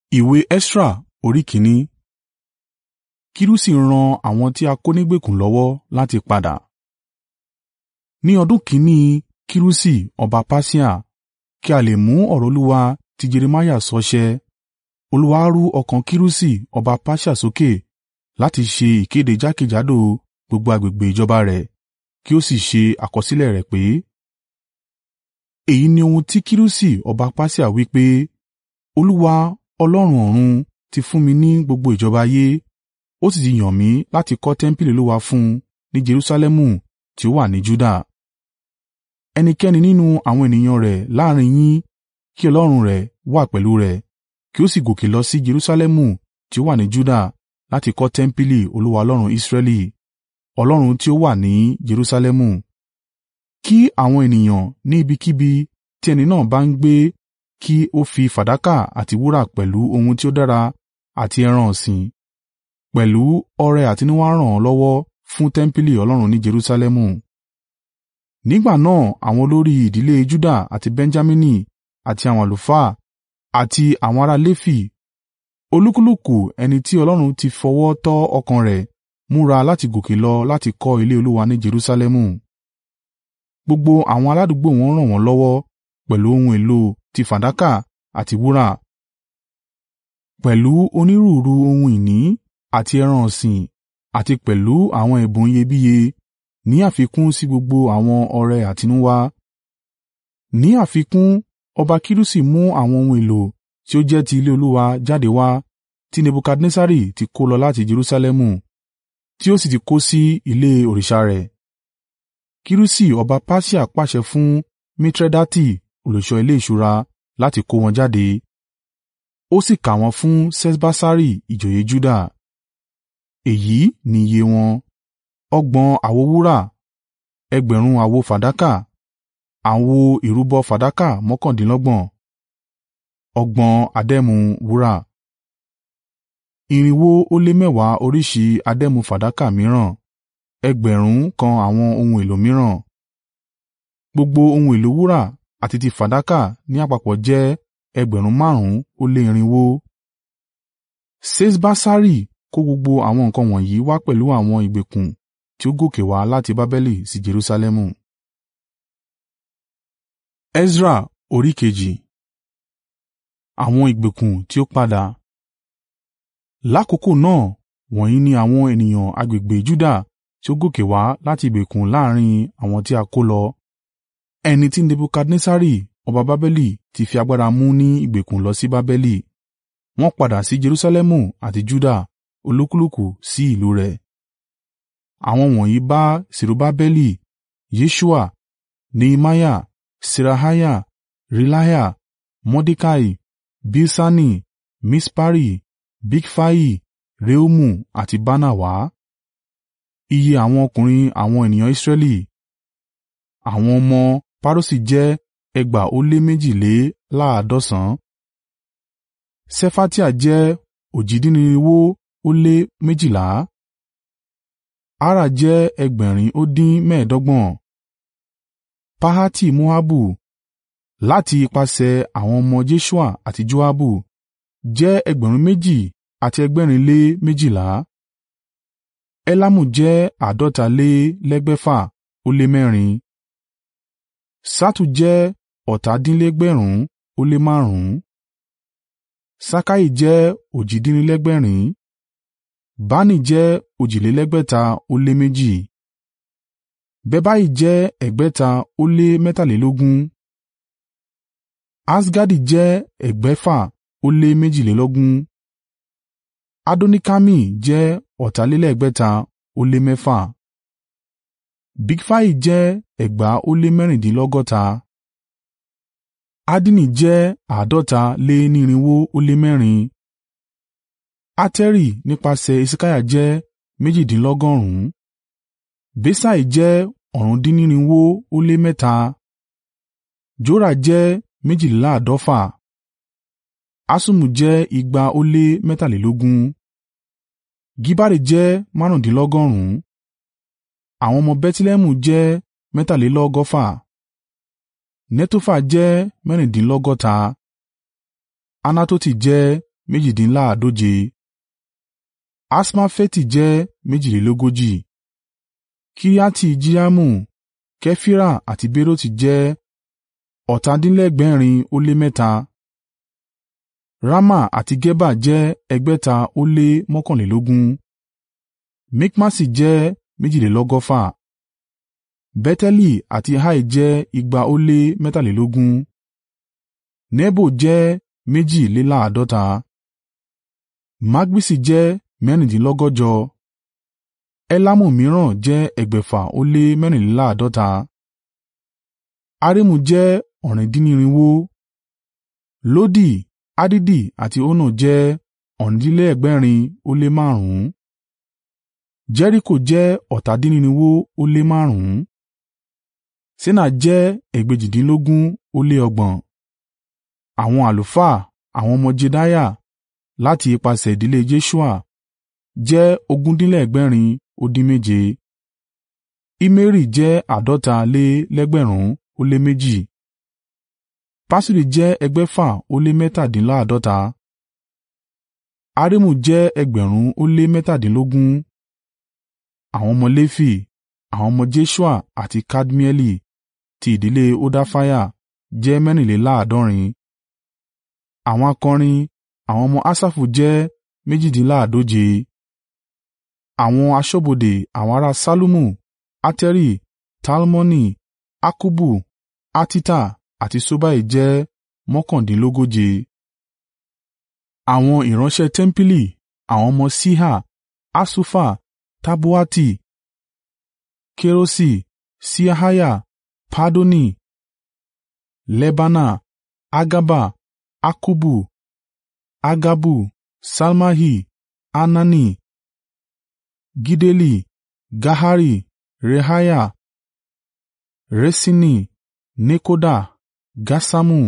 Ìwé Esra orí kìíní. Kirusi ran àwọn tí a kó nígbèkùn lọ́wọ́ láti padà. Ní ọdún kìn-ín-ní Kirusi ọba Persia, kí a lè mú ọ̀rọ̀ Olúwa tí Jeremiah sọ ṣẹ, Olúwa ru ọkàn Kirusi ọba Persia sókè láti ṣe ìkéde jákèjádò gbogbo agbègbè ìjọba rẹ̀ kí ó sì ṣe àkọsílẹ̀ rẹ̀ pé, “Èyí ni ohun tí Kirusi ọba Persia wí pé, Olúwa, Ọlọ́run ọ̀run ti fún mi ní gbogbo ìjọba ayé, ó sì ti yàn mí láti kọ́ tẹmpili Olúwa fún un ní Jerusalẹmu tí ó wà ní Juda. Ẹnikẹ́ni nínú àwọn ènìyàn rẹ̀ láàrín yín kí Ọlọ́run rẹ̀ wà pẹ̀lú rẹ̀, kí ó sì gòkè lọ sí Jerusalẹmu tí ó wà ní Juda láti kọ́ tẹmpili Olúwa Ọlọ́run Israẹli, Ọlọ́run tí ó wà ní Jerusalẹmu. Kí àwọn ènìyàn ní ibikíbi tí ẹni náà bá ń gbé kí ó fi fàdákà àti wúrà pẹ̀lú ohun tí ó dára àti ẹran ọ̀sìn, pẹ̀lú ọrẹ àtinúwá ràn án lọ́wọ́ fún tẹmpili Ọlọ́run ní Jerusalẹmu.” Nígbà náà àwọn olórí ìdílé Juda àti Benjamini àti àwọn àlùfáà, àti àwọn ará Lefi, olúkúlùkù ẹni tí Ọlọ́run ti fọwọ́ tọ́ ọkàn rẹ̀ múra láti gòkè lọ láti kọ́ ilé Olúwa ní Jerusalẹmu. Gbogbo àwọn aládùúgbò wọn ràn wọ́n lọ́wọ́ pẹ̀lú ohun èlò ti fàdákà àti wúrà, pẹ̀lú onírúurú ohun ìní àti ẹran ọ̀sìn àti pẹ̀lú àwọn ẹ̀bùn iyebíye ní àfikún sí gbogbo àwọn ọrẹ àtinúwá. Ní àfikún, ọba Kirusi mú àwọn ohun èlò tí ó jẹ́ ti ilé Olúwa jáde wá tí Nebukadnessari ti kó lọ láti Jerusalẹmu tí ó sì ti kó sí ilé òrìṣà rẹ̀. Kirusi ọba Persia pàṣẹ fún Mitredati olùṣọ́ ilé ìṣúra láti kó wọn jáde, ó sì kà wọ́n fún Ṣeṣbassari ìjòyè Juda. Èyí ni iye wọn: ọgbọ̀n àwo wúrà, ẹgbẹ̀rún àwo fàdákà, àwo ìrúbọ fàdákà mọ́kàndínlọ́gbọ̀n, ọgbọ̀n adẹ́mu wúrà, irinwó ó lé mẹ́wàá oríṣìí adẹ́mu fàdákà mìíràn, ẹgbẹ̀rún kan àwọn ohun èlò mìíràn. Gbogbo ohun èlò wúrà àti ti fàdákà ní àpapọ̀ jẹ́ ẹgbẹ̀rún márùn-ún ó lé irinwó. Ṣeṣbassari kó gbogbo àwọn nǹkan wọ̀nyí wá pẹ̀lú àwọn ìgbèkùn tí ó gòkè wá láti Babeli sí Jerusalẹmu. Esra orí kejì Àwọn ìgbèkùn tí ó padà. Lákokò náà wọ̀nyí ni àwọn ènìyàn agbègbè Juda tí ó gòkè wá láti ìgbèkùn láàrín àwọn tí a kó lọ, ẹni tí Nebukadnessari ọba Babeli ti fi agbára mú ní ìgbèkùn lọ sí Babeli. Wọ́n padà sí Jerusalẹmu àti Juda olúkúlùkù sí ìlú rẹ̀. Àwọn wọ̀nyí bá Serubbabeli, Yeṣua, Nehemiah, Seraiah, Reelaiah, Mordekai, Bilṣani, Mispari, Bigfai, Rehumu àti Baanah wá. Iye àwọn ọkùnrin àwọn ènìyàn Israẹli, àwọn ọmọ Paroṣi jẹ́ ẹgbàá ó lé méjìléláàádọ́sàn-án (2,200). Ṣefatiah jẹ́ òjì-dín-nírinwó ó lé méjìlá (2,200). Arah jẹ́ ẹgbẹ̀rin ó dín mẹ́ẹ̀ẹ́dọ́gbọ̀n (7,000). Pahati-Moabu láti ipasẹ̀ àwọn ọmọ Jeṣua àti Joabu jẹ́ ẹgbẹ̀rún méjì àti ẹgbẹ̀rin lé méjìlá (2,200). Elamu jẹ́ àádọ́ta lé lẹ́gbẹ̀fà ó lé mẹ́rin (6,800). Ṣattu jẹ́ ọ̀tàdínlẹ́gbẹ̀rún ó lé márùn-ún (7,500). Ṣakai jẹ́ òjì-dín-ní-lẹ́gbẹ̀rin (1,000). Bani jẹ́ òjìlélẹ́gbẹ̀ta ó lé méjì (2,000). Bebai jẹ́ ẹgbẹ̀ta ó lé mẹ́tàlélógún (6,200). Asgadi jẹ́ ẹgbẹ̀fà ó lé méjìlélógún (6,200). Adonikami jẹ́ ọ̀tàlélẹ́gbẹ̀ta ó lé mẹ́fà (6,600). Bigfai jẹ́ ẹgbàá ó lé mẹ́rìndínlọ́gọ́ta (6,600). Addini jẹ́ àádọ́ta lé ní irinwó ó lé mẹ́rin (6,400). Ateri nípasẹ̀ Hesekiah jẹ́ méjìdínlọ́gọ́rùn-ún (1,000). Besai jẹ́ ọ̀rún-dín-nírinwó ó lé mẹ́ta (8,300). Jora jẹ́ méjìléláàádọ́fà (2,400). Haṣumu jẹ́ igba ó lé mẹ́tàlélógún (200). Gibari jẹ́ márùndínlọ́gọ́rùn-ún (1,000). Àwọn ọmọ Bẹtilẹhẹmu jẹ́ mẹ́tàlélọ́gọ́fà (1,254). Netofa jẹ́ mẹ́rìndínlọ́gọ́ta (1,000). Anatoti jẹ́ méjìdínláàádóje (128) Asmaveti jẹ́ méjìlélógójì (140) Kiriati-Jearimu, Kefira àti Beeroti jẹ́ ọ̀tàdínlẹ́gbẹ̀rin ó lé mẹ́ta (703) Rama àti Geba jẹ́ ẹgbẹ̀ta ó lé mọ́kànlélógún (621) Mikmasi jẹ́ méjìlélọ́gọ́fà (1,254) Beteli àti Ai jẹ́ igba ó lé mẹ́tàlélógún (283) Nebo jẹ́ méjìléláàádọ́ta (2,050) Magbisi jẹ́ mẹ́rìndínlọ́gọ́jọ (1,000) Elamu mìíràn jẹ́ ẹgbẹ̀fà ó lé mẹ́rìnléláàádọ́ta (6,480) Harimu jẹ́ ọ̀rìndínnírinwó (9,100) Lodi, Hadidi àti Ono jẹ́ ọ̀rìndínlẹ́gbẹ̀rin ó lé márùn-ún (9,500) Jeriko jẹ́ ọ̀tàdínnírinwó ó lé márùn-ún (9,500) Ṣena jẹ́ ẹgbẹ̀jìdínlógún ó lé ọgbọ̀n (6,000) Àwọn àlùfáà, àwọn ọmọ Jedaiah (láti ipasẹ̀ ìdílé Jeṣua) jẹ́ ogundínlẹ́gbẹ̀rin ó dín méje (9,100) Immeri jẹ́ àádọ́ta lé lẹ́gbẹ̀rún ó lé méjì (6,200) Paṣuri jẹ́ ẹgbẹ̀fà ó lé mẹ́tàdínláàádọ́ta (6,780) Harimu jẹ́ ẹgbẹ̀rún ó lé mẹ́tàdínlógún (17,000) Àwọn ọmọ Lefi, àwọn ọmọ Jeṣua àti Kadmieli ti ìdílé Hodafiah jẹ́ mẹ́rìnléláàádọ́rin (74). Àwọn akọrin, àwọn ọmọ Asafu jẹ́ méjìdínláàádóje (128). Àwọn aṣọ́bodè àwọn ará Ṣallumu, Ateri, Talmoni, Akkubu, Hatita àti Ṣobai jẹ́ mọ́kàndínlógóje (139). Àwọn ìránṣẹ́ tẹmpili, àwọn ọmọ Ṣiha, Hasufa, Tabaoti, Keroṣi, Siahiah, Padoni, Lebana, Hagaba, Akkubu, Haggabu, Ṣalmai, Hanani, Gideli, Gahari, Reaiah, Resini, Nekoda, Gaṣamu,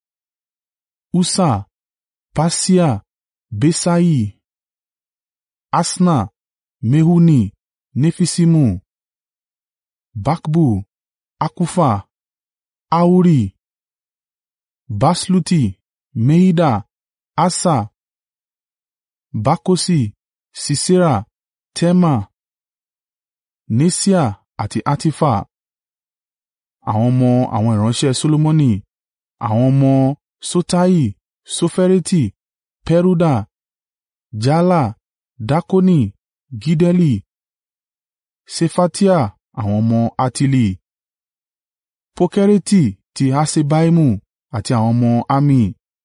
Ussa, Paseah, Beṣai, Asna, Mehuni, Nefisimu, Bakbu, Akufa, Ahuri, Baṣluti, Mehida, Asa, Bakkosi, Sisera, Tema, Neṣiah àti Hatifa. Àwọn ọmọ àwọn ìránṣẹ́ Solomoni, àwọn ọmọ Sotai, Sofereti, Peruda, Jaala, Dakoni, Giddeli, Ṣefatiah àwọn ọmọ Hatili, Pokereti ti Haṣebaimu àti àwọn ọmọ Ami.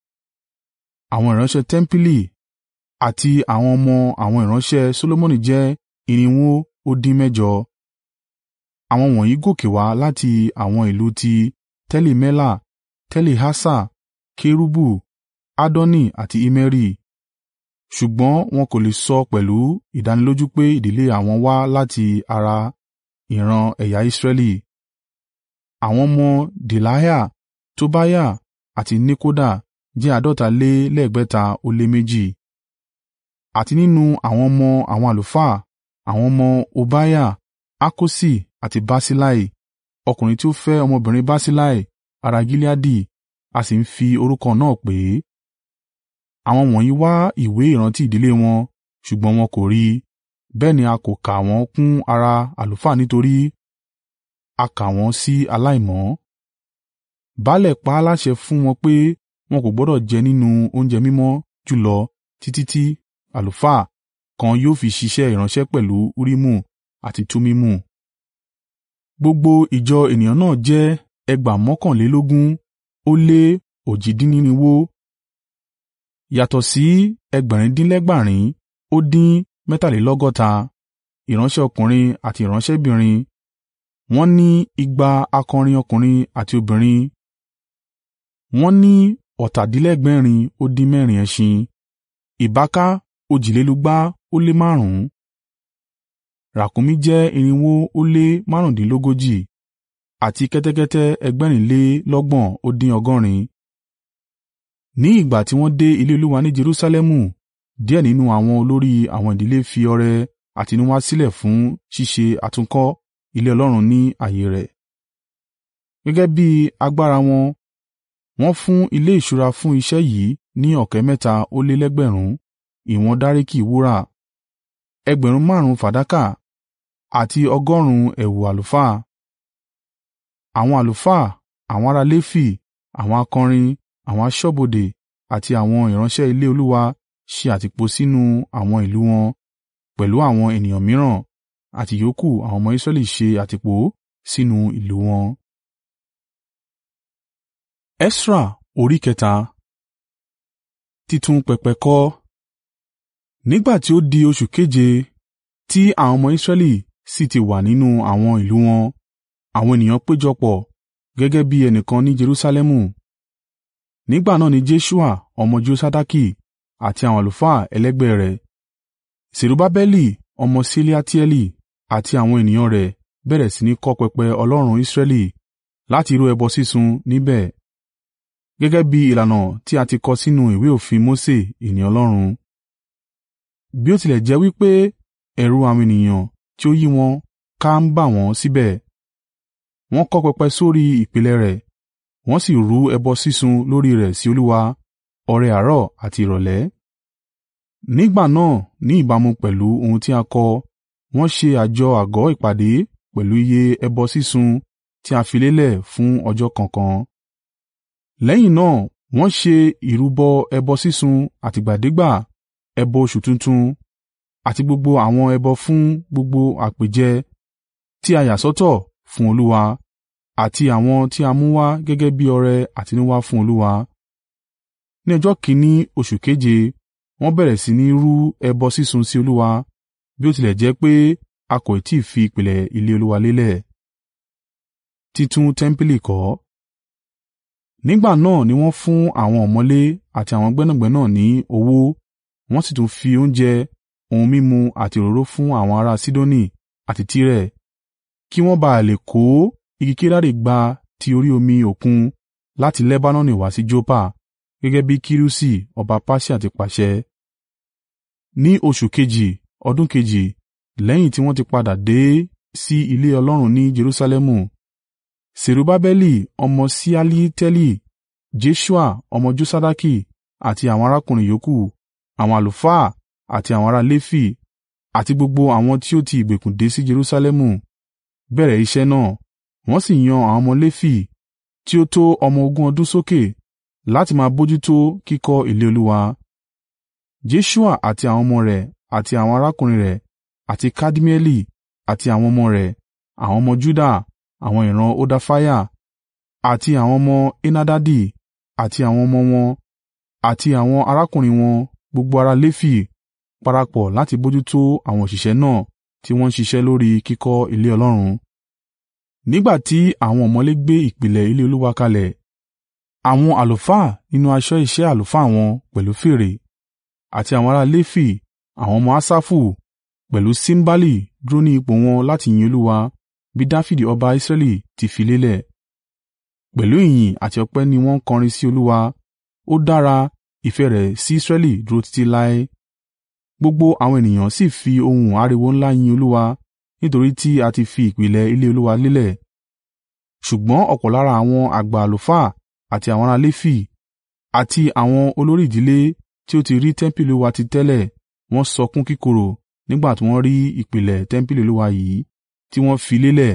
Àwọn ìránṣẹ́ tẹmpili àti àwọn ọmọ àwọn ìránṣẹ́ Solomoni jẹ́ irinwó ó dín mẹ́jọ (408). Àwọn wọ̀nyí gòkè wá láti àwọn ìlú ti Teli-Mela, Teli-Harṣa, Kerubu, Addoni àti Immeri. Ṣùgbọ́n wọn kò lè sọ pẹ̀lú ìdánilójú pé ìdílé àwọn wá láti ara ìran ẹ̀yà Israẹli. Àwọn ọmọ Delaiah, Tobiah àti Nekoda jẹ́ àádọ́ta lé lẹ́gbẹ̀ta ó lé méjì (602). Àti nínú àwọn ọmọ àwọn àlùfáà, àwọn ọmọ Hobaiah, Hakosi àti Barsillai ọkùnrin tí ó fẹ́ ọmọbìnrin Barsillai ará Gileadi a sì ń fi orúkọ náà pè é. Àwọn wọ̀nyí wá ìwé ìrántí ìdílé wọn, ṣùgbọ́n wọn kò rí i, bẹ́ẹ̀ ni a kò kà wọ́n kún ara àlùfáà nítorí a kà wọ́n sí aláìmọ́. Baálẹ̀ pa á láṣẹ fún wọn pé wọn kò gbọdọ̀ jẹ nínú oúnjẹ mímọ́ jùlọ títí tí àlùfáà kan yóò fi ṣiṣẹ́ ìránṣẹ́ pẹ̀lú Urimu àti Tumimu. Gbogbo ìjọ ènìyàn náà jẹ́ ẹgbàá mọ́kànlélógún ó lé òjì-dín-nírinwó (1,000), yàtọ̀ sí ẹgbẹ̀rindínlẹ́gbàárin ó dín mẹ́tàlélọ́gọ́ta (6,780) ìránṣẹ́ ọkùnrin àti ìránṣẹ́bìnrin, wọ́n ní igba akọrin ọkùnrin àti obìnrin, wọ́n ní ọ̀tàdínlẹ́gbẹ̀rin ó dín mẹ́rin (7,000) ẹṣin, ìbáaka òjìlélúgba ó lé márùn-ún (2,500), ràkunmí jẹ́ irinwó ó lé márùndínlógójì (1,035) àti kẹ́tẹ́kẹ́tẹ́ ẹgbẹ̀rìnlélọ́gbọ̀n ó dín ọgọ́rin (7,100). Ní ìgbà tí wọ́n dé ilé Olúwa ní Jerusalẹmu, díẹ̀ nínú àwọn olórí àwọn ìdílé fi ọrẹ àtinúwá sílẹ̀ fún ṣíṣe àtúnkọ́ ilé Ọlọ́run ní ààyè rẹ̀. Gẹ́gẹ́ bí agbára wọn, wọ́n fún ilé ìṣúra fún iṣẹ́ yìí ní ọ̀kẹ́ mẹ́ta ó lé lẹ́gbẹ̀rún ìwọ̀n dáríkì wúrà, ẹgbẹ̀rún márùn-ún fàdákà àti ọgọ́rùn-ún ẹ̀wù àlùfáà. Àwọn àlùfáà, àwọn ará Lefi, àwọn akọrin, àwọn aṣọ́bodè àti àwọn ìránṣẹ́ ilé Olúwa ṣe àtìpó sínú àwọn ìlú wọn pẹ̀lú àwọn ènìyàn mìíràn, àti ìyókù àwọn ọmọ Israẹli ṣe àtìpó sínú ìlú wọn. Esra orí kẹta Títún pẹpẹ kọ́. Nígbà tí ó di oṣù keje tí àwọn ọmọ Israẹli sì ti wà nínú àwọn ìlú wọn, àwọn ènìyàn péjọpọ̀ gẹ́gẹ́ bí ẹnìkan ní Jerusalẹmu. Nígbà náà ni Jeṣua ọmọ Josadaki àti àwọn àlùfáà ẹlẹgbẹ́ rẹ̀, Serubbabeli ọmọ Ṣealitieli àti àwọn ènìyàn rẹ̀ bẹ̀rẹ̀ sí ní kọ́ pẹpẹ Ọlọ́run Israẹli láti rú ẹbọ sísun níbẹ̀, gẹ́gẹ́ bí ìlànà tí a ti kọ sínú ìwé òfin Mose ènìyàn Ọlọ́run. Bí ó tilẹ̀ jẹ́ wí pé ẹ̀rù àwọn ènìyàn tí ó yí wọn ká ń bà wọ́n síbẹ̀, wọ́n kọ́ pẹpẹ sórí ìpìlẹ̀ rẹ̀, wọ́n sì rú ẹbọ sísun lórí rẹ̀ sí Olúwa ọrẹ àárọ̀ àti ìrọ̀lẹ́. Nígbà náà ní ìbámu pẹ̀lú ohun tí a kọ, wọ́n ṣe àjọ àgọ́ ìpàdé pẹ̀lú iye ẹbọ sísun tí a fi lélẹ̀ fún ọjọ́ kọ̀ọ̀kan. Lẹ́yìn náà wọ́n ṣe ìrúbọ ẹbọ sísun àtìgbàdégbà, ẹbọ oṣù tuntun, àti gbogbo àwọn ẹbọ fún gbogbo àpèjẹ tí a yà sọ́tọ̀ fún Olúwa, àti àwọn tí a mú wá gẹ́gẹ́ bí ọrẹ àtinúwá fún Olúwa. Ní ọjọ́ kìn-ín-ní oṣù keje wọ́n bẹ̀rẹ̀ sí ní rú ẹbọ sísun sí Olúwa, bí ó tilẹ̀ jẹ́ pé a kò tí ì fi ìpìlẹ̀ ilé Olúwa lélẹ̀. Títún tẹ́ḿpìlì kọ́ Nígbà náà ni wọ́n fún àwọn ọ̀mọ̀lé àti àwọn gbẹ́nàgbẹ́nà ní owó, wọ́n sì tún fi oúnjẹ, ohun mímu àti òróró fún àwọn ará Sidoni àti Tire, kí wọ́n bá à lè kó igi kedari gba ti orí omi òkun láti Lebanoni wá sí Joppa, gẹ́gẹ́ bí Kirusi ọba Persia ti pàṣẹ. Ní oṣù kejì, ọdún kejì, lẹ́yìn tí wọ́n ti padà dé sí ilé Ọlọ́run ní Jerusalẹmu, Serubbabeli ọmọ Ṣealitieli, Jeṣua ọmọ Josadaki àti àwọn arákùnrin yòókù, àwọn àlùfáà àti àwọn ará Lefi, àti gbogbo àwọn tí ó ti ìgbèkùn dé sí Jerusalẹmu, bẹ̀rẹ̀ iṣẹ́ náà, wọ́n sì yan àwọn ọmọ Lefi tí ó tó ọmọ ogún ọdún sókè láti máa bójútó kíkọ́ ilé Olúwa. Jeṣua àti àwọn ọmọ rẹ̀ àti àwọn arákùnrin rẹ̀ àti Kadmieli àti àwọn ọmọ rẹ̀, àwọn ọmọ Juda, àwọn ìran Hodafiah, àti àwọn ọmọ Henadadi àti àwọn ọmọ wọn, àti àwọn arákùnrin wọn, gbogbo ará Lefi, parapọ̀ láti bójútó àwọn òṣìṣẹ́ náà tí wọ́n ń ṣiṣẹ́ lórí kíkọ́ ilé Ọlọ́run. Nígbà tí àwọn ọ̀mọ̀lé gbé ìpìlẹ̀ ilé Olúwa kalẹ̀, àwọn àlùfáà nínú aṣọ iṣẹ́ àlùfáà wọn pẹ̀lú fèrè, àti àwọn ará Lefi, àwọn ọmọ Asafu, pẹ̀lú símbálì dúró ní ipò wọn láti yin Olúwa bí Dafidi ọba Israẹli ti fi lélẹ̀. Pẹ̀lú ìyìn àti ọpẹ́ ni wọ́n kọrin sí Olúwa, ó dára, ìfẹ́ rẹ̀ sí Israẹli dúró títí láé. Gbogbo àwọn ènìyàn sì fi ohùn ariwo ńlá yin Olúwa, nítorí tí a ti fi ìpìlẹ̀ ilé Olúwa lélẹ̀. Ṣùgbọ́n ọ̀pọ̀ lára àwọn àgbà àlùfáà àti àwọn ará Lefi, àti àwọn olórí ìdílé tí ó ti rí tẹ́ḿpìlì Olúwa ti tẹ́lẹ̀, wọ́n sọkún kíkorò nígbà tí wọ́n rí ìpìlẹ̀ tẹ́ḿpìlì Olúwa yìí tí wọ́n fi lélẹ̀.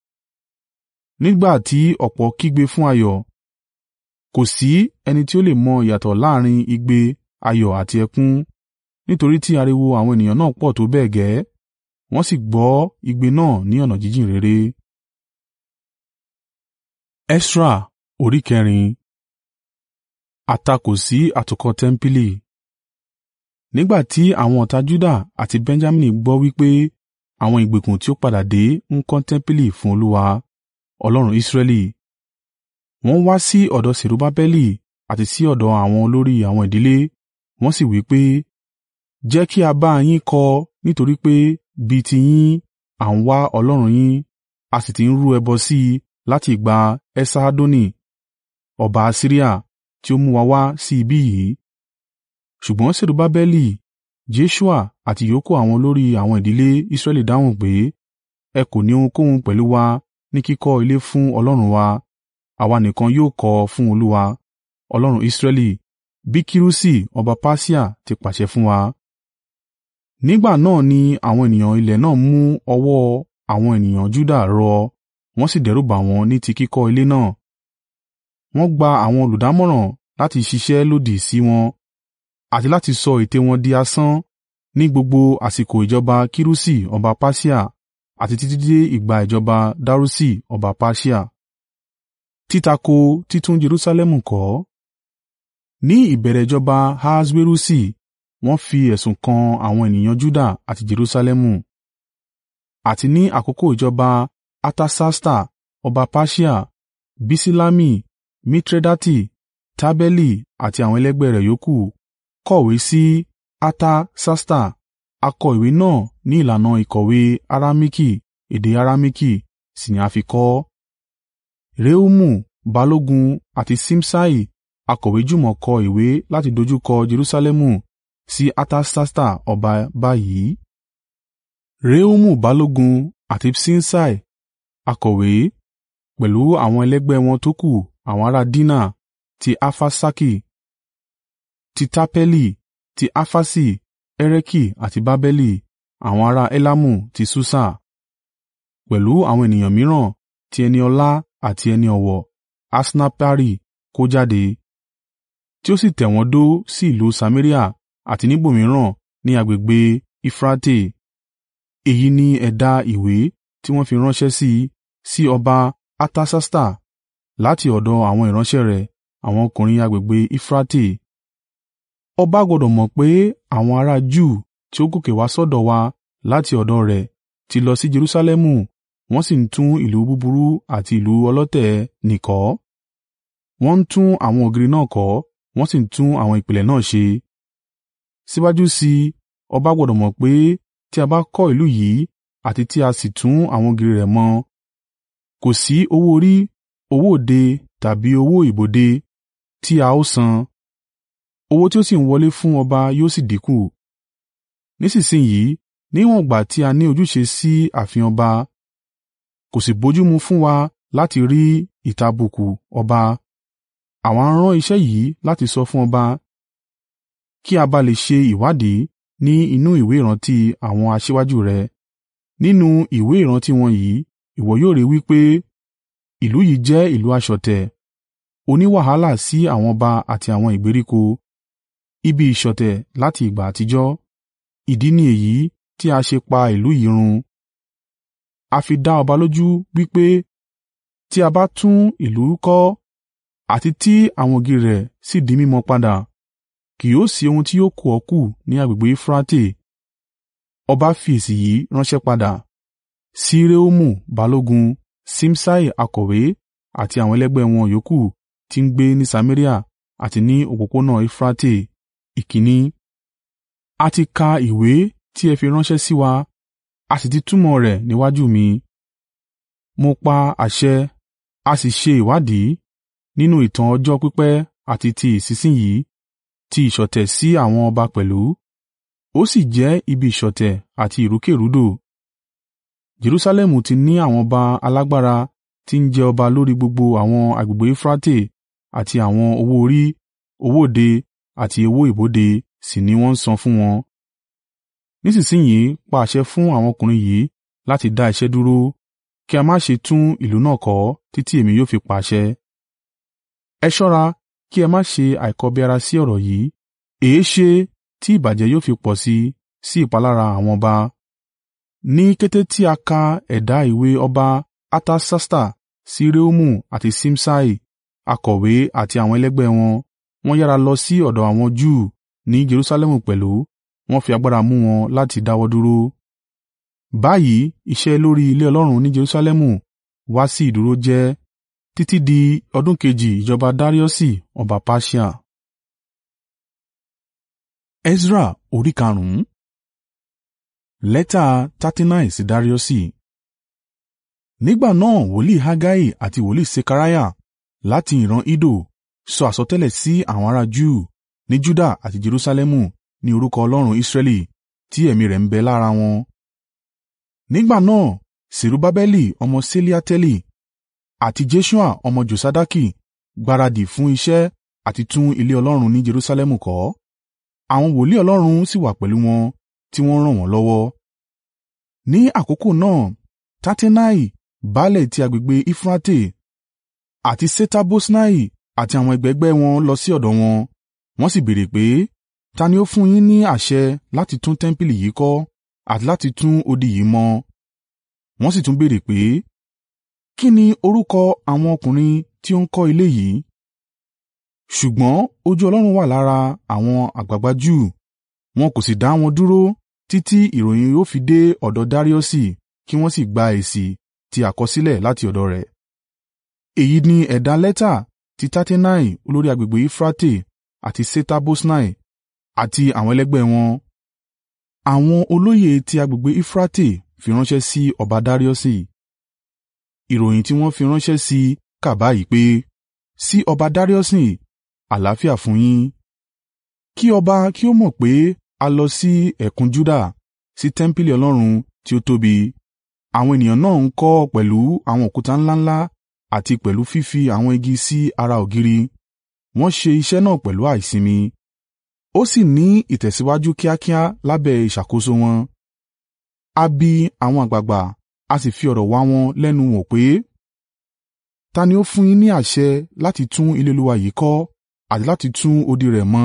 Nígbà tí ọ̀pọ̀ kígbe fún ayọ̀, kò sí ẹni tí ó lè mọ ìyàtọ̀ láàrín igbe ayọ̀ àti ẹkún, nítorí tí ariwo àwọn ènìyàn náà pọ̀ tó bẹ́ẹ̀ gẹ́, wọ́n sì gbọ́ igbe náà ní ọ̀nà jíjìn réré. Esra orí kẹrin Àtakò sí àtúnkọ́ tẹ́ḿpìlì Nígbà tí àwọn ọ̀tá Juda àti Benjamini gbọ́ wí pé àwọn ìgbèkùn tí ó padà dé ń kọ́ tẹ́ḿpìlì fún Olúwa, Ọlọ́run Israẹli, wọ́n wá sí ọ̀dọ̀ Serubbabeli àti sí ọ̀dọ̀ àwọn olórí àwọn ìdílé, wọ́n sì wí pé, “Jẹ́ kí a bá yín kọ́ nítorí pé bí ti yín à ń wá Ọlọ́run yín, a sì ti ń rú ẹbọ sí i láti ìgbà Esarhadoni ọba Asiria tí ó mú wa wá sí ibí yìí.” Ṣùgbọ́n Serubbabeli, Jeṣua àti ìyókù àwọn olórí àwọn ìdílé Israẹli dáhùn pé, “Ẹ kò ní ohunkóhun pẹ̀lú wa ní kíkọ́ ilé fún Ọlọ́run wa, àwa nìkan yóò kọ́ ọ fún Olúwa, Ọlọ́run Israẹli, bí Kirusi ọba Persia ti pàṣẹ fún wa. Nígbà náà ni àwọn ènìyàn ilẹ̀ náà mú ọwọ́ àwọn ènìyàn Juda rọ wọ́n sì dẹ́rùbà wọ́n ní ti kíkọ́ ilé náà. Wọ́n gba àwọn olùdámọ̀ràn láti ṣiṣẹ́ lòdì sí wọn àti láti sọ ète wọn di asán ní gbogbo àsìkò ìjọba Kirusi ọba Persia àti títí dé ìgbà ìjọba Darusi ọba Persia. Títako títún Jerusalẹmu kọ́ Ní ìbẹ̀rẹ̀ ìjọba Ahaswerusi wọ́n fi ẹ̀sùn kan àwọn ènìyàn Juda àti Jerusalẹmu. Àti ní àkókò ìjọba Artasasta ọba Persia, Biṣilami, Mitredati, Tabeli àti àwọn ẹlẹgbẹ́ rẹ̀ yòókù kọ̀wé sí Artasasta, a kọ ìwé náà ní ìlànà ìkọ̀wé Aramiki, èdè Aramiki sì ni a fi kọ ọ́. Rehumu balógun àti Ṣimṣai akọ̀wé jùmọ̀ kọ ìwé láti dojúkọ Jerusalẹmu sí Artasasta ọba báyìí. Rehumu balógun àti Ṣimṣai akọ̀wé, pẹ̀lú àwọn ẹlẹgbẹ́ wọn tókù àwọn ará Dina, ti Arfaṣaki, ti Tapeli, ti Arfasi, Ereki àti Babeli, àwọn ará Elamu ti Susa, pẹ̀lú àwọn ènìyàn mìíràn ti ẹni ọlá àti ẹni ọ̀wọ̀ Asnapari kó jáde, tí ó sì tẹ̀ wọ́n dó sí ìlú Samaria àti níbòmíràn ní agbègbè Eufurate. Èyí ni ẹ̀dà ìwé tí wọ́n fi ránṣẹ́ sí, sí ọba Artasasta láti ọ̀dọ̀ àwọn ìránṣẹ́ rẹ̀ àwọn ọkùnrin agbègbè Eufurate. Ọba gbọdọ̀ mọ̀ pé àwọn ará Júù tí ó gòkè wá sọ́dọ̀ wa láti ọ̀dọ̀ rẹ̀ ti lọ sí Jerusalẹmu wọ́n sì ń tún ìlú búburú àti ìlú ọlọ̀tẹ̀ nì kọ́. Wọ́n ń tún àwọn ògiri náà kọ́ wọ́n sì ń tún àwọn ìpìlẹ̀ náà ṣe. Síwájú sí i, ọba gbọdọ̀ mọ̀ pé tí a bá kọ́ ìlú yìí àti tí a sì tún àwọn ògiri rẹ̀ mọ, kò sí owó orí, owó òde tàbí owó ibodè tí a ó san. Owó tí ó sì ń wọlé fún ọba yóò sì dínkù. Nísinsin yìí, níwọ̀n ìgbà tí a ní ojúṣe sí ààfin ọba, kò sì bójúmu fún wa láti rí ìtàbùkù ọba. Àwa ń rán iṣẹ́ yìí láti sọ fún ọba, kí a bá lè ṣe ìwádìí ní inú ìwé ìrántí àwọn aṣíwájú rẹ̀. Nínú ìwé ìrántí wọn yìí ìwọ yóò rí wí pé ìlú yìí jẹ́ ìlú aṣọ̀tẹ̀, oní wàhálà sí àwọn ọba àti àwọn ìgbèríko, ibi ìṣọ̀tẹ̀ láti ìgbà àtijọ́. Ìdí ni èyí tí a ṣe pa ìlú yìí run. A fi dá ọba lójú wí pé tí a bá tún ìlú kọ́ àti tí àwọn ògiri rẹ̀ sì di mímọ padà, kì yóò sí ohun tí yóò kù ọ́ kù ní agbègbè Eufurate. Ọba fi èsì yìí ránṣẹ́ padà sí Rehumu balógun, Ṣimṣai akọ̀wé àti àwọn ẹlẹgbẹ́ wọn yòókù tí ń gbé ní Samaria àti ní òpópónà Eufurate. Ìkíni. A ti ka ìwé tí ẹ fi ránṣẹ́ sí wa, a sì ti túmọ̀ rẹ̀ níwájú mi. Mo pa àṣẹ, a sì ṣe ìwádìí nínú ìtàn ọjọ́ pípẹ́ àti ti ìsinsin yìí ti ìṣọ̀tẹ̀ sí àwọn ọba pẹ̀lú, ó sì jẹ́ ibi ìṣọ̀tẹ̀ àti ìrúkèrúdò. Jerusalẹmu ti ní àwọn ọba alágbára tí ń jẹ ọba lórí gbogbo àwọn agbègbè Eufurate àti àwọn owó orí, owó òde àti owó ibodè sì ni wọ́n ń san fún wọn. Nísinsin yìí pa àṣẹ fún àwọn ọkùnrin yìí láti dá iṣẹ́ dúró, kí a má ṣe tún ìlú náà kọ́ títí èmi yóò fi pàṣẹ. Ẹ ṣọ́ra kí ẹ má ṣe àìkọbiara sí ọ̀rọ̀ yìí, èéṣe tí ìbàjẹ́ yóò fi pọ̀ sí i sí ìpalára àwọn ọba. Ní kété tí a ka ẹ̀dà ìwé ọba Artasasta sí Rehumu àti Ṣimṣai akọ̀wé àti àwọn ẹlẹgbẹ́ wọn, wọ́n yára lọ sí ọ̀dọ̀ àwọn Júù ní Jerusalẹmu pẹ̀lú wọ́n fi agbára mú wọn láti dáwọ́ dúró. Báyìí iṣẹ́ lórí ilé Ọlọ́run ní Jerusalẹmu wá sí ìdúró jẹ́ títí di ọdún kejì ìjọba Dariusi ọba Persia. Esra orí karùn-ún Lẹ́tà Tatinai sí Dariusi. Nígbà náà wòlíì Hagai àti wòlíì Sekariah láti ìran Iddo sọ àsọtẹ́lẹ̀ sí àwọn ará Júù ní Juda àti Jerusalẹmu ní orúkọ Ọlọ́run Israẹli tí ẹ̀mí rẹ̀ ń bẹ lára wọn. Nígbà náà Serubbabeli ọmọ Ṣealtieli àti Jeṣua ọmọ Josadaki gbáradì fún iṣẹ́ àti tún ilé Ọlọ́run ní Jerusalẹmu kọ́. Àwọn wòlíì Ọlọ́run sì wà pẹ̀lú wọn tí wọ́n ràn wọ́n lọ́wọ́. Ní àkókò náà Tattenai, baálẹ̀ ti agbègbè Eufurate, àti Ṣeta-Boṣnai àti àwọn ẹgbẹgbẹ́ wọn lọ sí ọ̀dọ̀ wọn, wọ́n sì béèrè pé, “Ta ni ó fún yín ní àṣẹ láti tún tẹmpili yìí kọ́ àti láti tún odi yìí mọ?” Wọ́n sì tún béèrè pé, “Kí ni orúkọ àwọn ọkùnrin tí ó ń kọ́ ilé yìí?” Ṣùgbọ́n ojú Ọlọ́run wà lára àwọn àgbàgbà Júù, wọn kò sì dá wọn dúró títí ìròyìn ó fi dé ọ̀dọ̀ Dariusi kí wọ́n sì gba èsì ti àkọsílẹ̀ láti ọ̀dọ̀ rẹ̀. Èyí ni ẹ̀dà lẹ́tà tí Tattenai olórí agbègbè Eufurate àti Ṣeta-Boṣnai àti àwọn ẹlẹgbẹ́ wọn, àwọn olóyè ti agbègbè Eufurate fi ránṣẹ́ sí ọba Dariusi. Ìròyìn tí wọ́n fi ránṣẹ́ sí i kà báyìí pé, Sí ọba Dariusi, àlàáfíà fún yín. Kí ọba kí ó mọ̀ pé a lọ sí ẹ̀kún Juda, sí tẹmpili Ọlọ́run tí ó tóbi. Àwọn ènìyàn náà ń kọ́ ọ pẹ̀lú àwọn òkúta ńlá ńlá àti pẹ̀lú fífi àwọn igi sí ara ògiri. Wọ́n ṣe iṣẹ́ náà pẹ̀lú àìsinmi. Ó sì ní ìtẹ̀síwájú kíákíá lábẹ́ ìṣàkóso wọn. A bi àwọn àgbàgbà a sì fi ọ̀rọ̀ wá wọn lẹ́nu wò pé, “Ta ni ó fún yín ní àṣẹ láti tún ilé Olúwa yìí kọ́ àti láti tún odi rẹ̀ mọ?”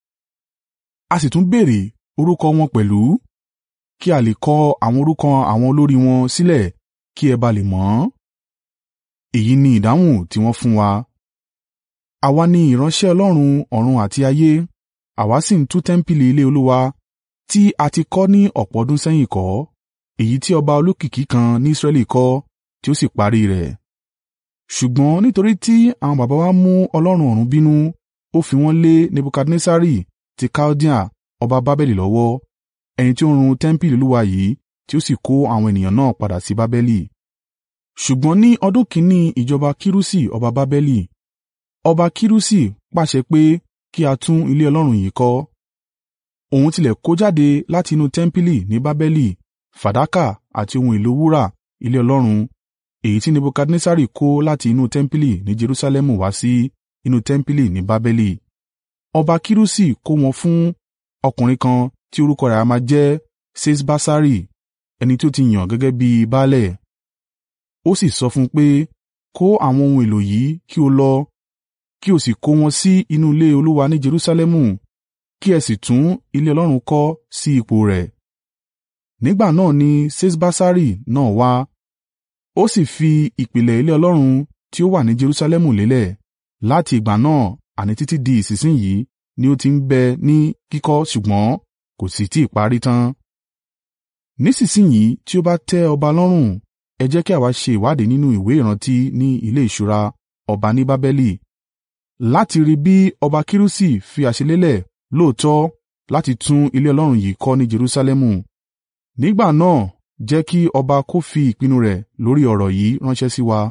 A sì tún béèrè orúkọ wọn pẹ̀lú, kí a lè kọ àwọn orúkọ àwọn olórí wọn sílẹ̀ kí ẹ bá lè mọ̀ ọ́n. Èyí ni ìdáhùn tí wọ́n fún wa. “Àwa ni ìránṣẹ́ Ọlọ́run ọ̀run àti ayé, àwa sì ń tún tẹmpili ilé Olúwa tí a ti kọ́ ní ọ̀pọ̀ ọdún sẹ́yìn kọ́, èyí tí ọba olókìkí kan ní Israẹli kọ́ tí ó sì parí rẹ̀. Ṣùgbọ́n nítorí tí àwọn baba wa mú Ọlọ́run ọ̀run bínú, ó fi wọ́n lé Nebukadnessari ti Kaldea ọba Babeli lọ́wọ́, ẹni tí ó run tẹmpili Olúwa yìí tí ó sì kó àwọn ènìyàn náà padà sí Babeli. Ṣùgbọ́n ní ọdún kìn-ín-ní ìjọba Kirusi ọba Babeli, ọba Kirusi pàṣẹ pé kí a tún ilé Ọlọ́run yìí kọ́. Òun tilẹ̀ kó jáde láti inú tẹmpili ní Babeli fàdákà àti ohun èlò wúrà ilé Ọlọ́run, èyí tí Nebukadnessari kó láti inú tẹmpili ní Jerusalẹmu wá sí inú tẹmpili ní Babeli. Ọba Kirusi kó wọn fún ọkùnrin kan tí orúkọ rẹ̀ a máa jẹ́ Ṣeṣbassari, ẹni tí ó ti yàn gẹ́gẹ́ bí baálẹ̀. Ó sì sọ fún un pé, “Kó àwọn ohun èlò yìí kí o lọ, kí o sì kó wọn sí inú ilé Olúwa ní Jerusalẹmu, kí ẹ sì tún ilé Ọlọ́run kọ́ sí ipò rẹ̀.” Nígbà náà ni Ṣeṣbassari náà wá, ó sì fi ìpìlẹ̀ ilé Ọlọ́run tí ó wà ní Jerusalẹmu lélẹ̀. Láti ìgbà náà àní títí di ìsinsin yìí ni ó ti ń bẹ ní kíkọ́ ṣùgbọ́n kò sì tí ì parí tán. Nísinsin yìí tí ó bá tẹ́ ọba lọ́rùn, ẹ jẹ́ kí àwa ṣe ìwádìí nínú ìwé ìrántí ní ilé ìṣúra ọba ní Babeli, láti rí bí ọba Kirusi fi àṣẹ lélẹ̀ lóòótọ́ láti tún ilé Ọlọ́run yìí kọ́ ní Jerusalẹmu. Nígbà náà jẹ́ kí ọba kó fi ìpinnu rẹ̀ lórí ọ̀rọ̀ yìí ránṣẹ́ sí wa.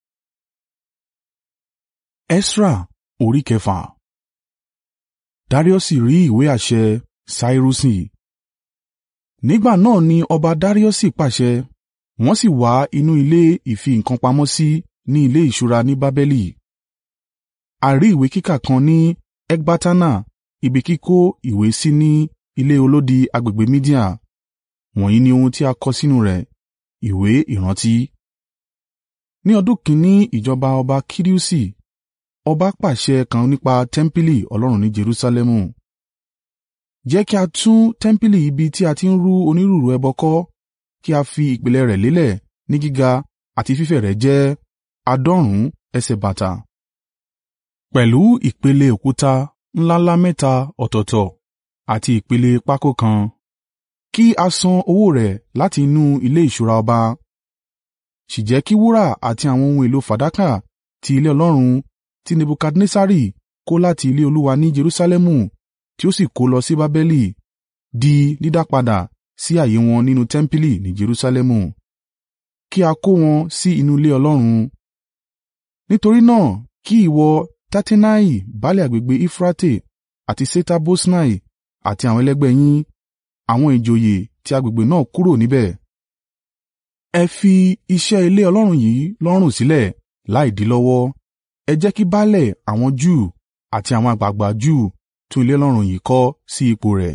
Esra orí kẹfà Dariusi rí ìwé àṣẹ Sairusi. Nígbà náà ni ọba Dariusi pàṣẹ, wọ́n sì wá inú ilé ìfi nǹkan pamọ́ sí ní ilé ìṣúra ní Babeli. A rí ìwé kíká kan ní Ekbatana ibi kíkó ìwé sí ní ilé olódi agbègbè Media. Wọ̀nyí ni ohun tí a kọ sínú rẹ̀, ìwé ìrántí. Ní ọdún kìn-ín-ní ìjọba ọba Kirusi, ọba pàṣẹ kan nípa tẹmpili Ọlọ́run ní Jerusalẹmu. Jẹ́ kí a tún tẹmpili ibi tí a ti ń rú onírúurú ẹbọ kọ́, kí a fi ìpìlẹ̀ rẹ̀ lélẹ̀ ní gíga àti fífẹ̀ rẹ̀ jẹ́ àádọ́rùn-ún ẹsẹ̀ bàtà, pẹ̀lú ìpele òkúta ńlá-ńlá mẹ́ta ọ̀tọ̀ọ̀tọ̀ àti ìpele pákó kan. Kí a san owó rẹ̀ láti inú ilé ìṣúra ọba. Sì jẹ́ kí wúrà àti àwọn ohun èlò fàdákà ti ilé Ọlọ́run tí Nebukadnessari kó láti ilé Olúwa ní Jerusalẹmu tí ó sì kó lọ sí Babeli, di dídápadà sí ààyè wọn nínú tẹmpili ní Jerusalẹmu. Kí a kó wọn sí inú ilé Ọlọ́run. Nítorí náà kí ìwọ Tattenai baálẹ̀ agbègbè Eufurate àti Ṣeta-Boṣnai àti àwọn ẹlẹgbẹ́ yín, àwọn ìjòyè ti agbègbè náà kúrò níbẹ̀. Ẹ fi iṣẹ́ ilé Ọlọ́run yìí lọ́rùn sílẹ̀ láìdí lọ́wọ́. Ẹ jẹ́ kí baálẹ̀ àwọn Júù àti àwọn àgbàgbà Júù tún ilé Ọlọ́run yìí kọ́ sí ipò rẹ̀.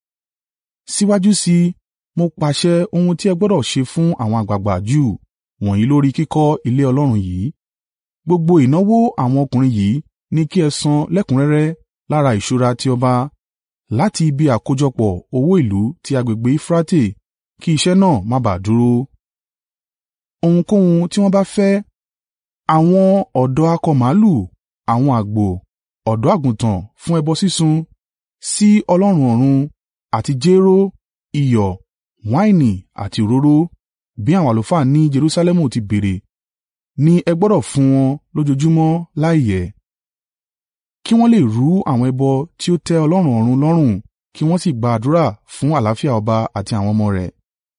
Síwájú sí i, mo pàṣẹ ohun tí ẹ gbọdọ̀ ṣe fún àwọn àgbàgbà Júù wọ̀nyí lórí kíkọ́ ilé Ọlọ́run yìí. Gbogbo ìnáwó àwọn ọkùnrin yìí ní kí ẹ san lẹ́kùnrẹ́rẹ́ lára ìṣúra ti ọba, láti ibi àkójọpọ̀ owó ìlú ti agbègbè Eufurate kí iṣẹ́ náà má ba à dúró. Ohunkóhun tí wọ́n bá fẹ́, àwọn ọ̀dọ́ akọ màlúù, àwọn àgbò, ọ̀dọ́-àgùntàn fún ẹbọ sísun sí Ọlọ́run ọ̀run, àti jéró, iyọ̀, wáìnì àti òróró, bí àwọn àlùfáà ní Jerusalẹmu ti béèrè, ni ẹ gbọdọ̀ fún wọn lójoojúmọ́ láìyẹ̀, kí wọ́n lè rú àwọn ẹbọ tí ó tẹ́ Ọlọ́run ọ̀run lọ́rùn kí wọ́n sì gba àdúrà fún àlàáfíà ọba àti àwọn ọmọ rẹ̀.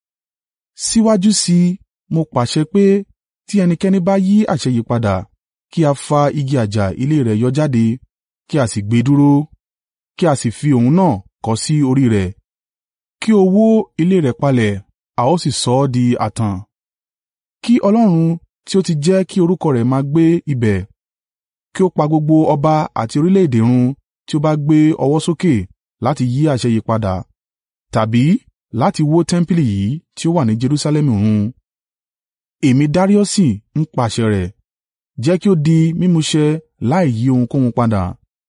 Síwájú sí i, mo pàṣẹ pé tí ẹnikẹ́ni bá yí àṣẹ yìí padà, kí a fa igi àjà ilé rẹ̀ yọ jáde, kí a sì gbé e dúró, kí a sì fi òun náà kọ́ sí orí rẹ̀, kí ó wó ilé rẹ̀ palẹ̀, a ó sì sọ ọ́ di ààtàn. Kí Ọlọ́run tí ó ti jẹ́ kí orúkọ rẹ̀ máa gbé ibẹ̀, kí ó pa gbogbo ọba àti orílẹ̀-èdè run tí ó bá gbé ọwọ́ sókè láti yí àṣẹ yìí padà, tàbí láti wó tẹmpili yìí tí ó wà ní Jerusalẹmu run. Èmi Dariusi ń pàṣẹ rẹ̀, jẹ́ kí ó di mímúṣẹ láì yí ohunkóhun padà.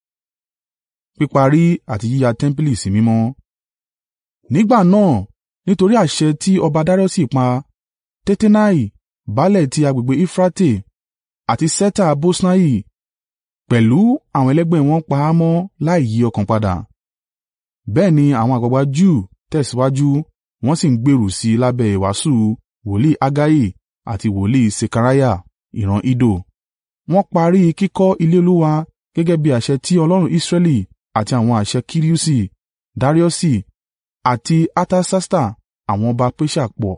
Píparí àti yíya tẹmpili sí mímọ́ Nígbà náà, nítorí àṣẹ tí ọba Dariusi pa, Tattenai, baálẹ̀ ti agbègbè Eufurate, àti Ṣeta-Boṣnai pẹ̀lú àwọn ẹlẹgbẹ́ wọn pa á mọ́ láì yí ọkàn padà. Bẹ́ẹ̀ ni àwọn àgbàgbà Júù tẹ̀síwájú wọ́n sì ń gbèrú sí i lábẹ́ ìwàásù wòlíì Hagai àti wòlíì Sekariah ìran Iddo. Wọ́n parí kíkọ́ ilé Olúwa gẹ́gẹ́ bí àṣẹ ti Ọlọ́run Israẹli àti àwọn àṣẹ Kirusi, Dariusi àti Artasasta àwọn ọba Persia pọ̀.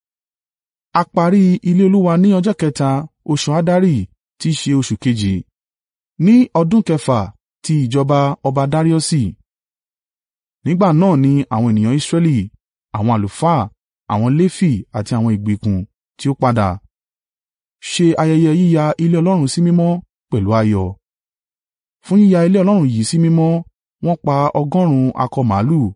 A parí ilé Olúwa ní ọjọ́ kẹta oṣù Addari tí í ṣe oṣù kejì, ní ọdún kẹfà ti ìjọba ọba Dariusi. Nígbà náà ni àwọn ènìyàn Israẹli, àwọn àlùfáà, àwọn Lefi àti àwọn ìgbèkùn tí ó padà, ṣe ayẹyẹ yíya ilé Ọlọ́run sí mímọ́ pẹ̀lú ayọ̀. Fún yíya ilé Ọlọ́run yìí sí mímọ́, wọ́n pa ọgọ́rùn-ún akọ màlúù,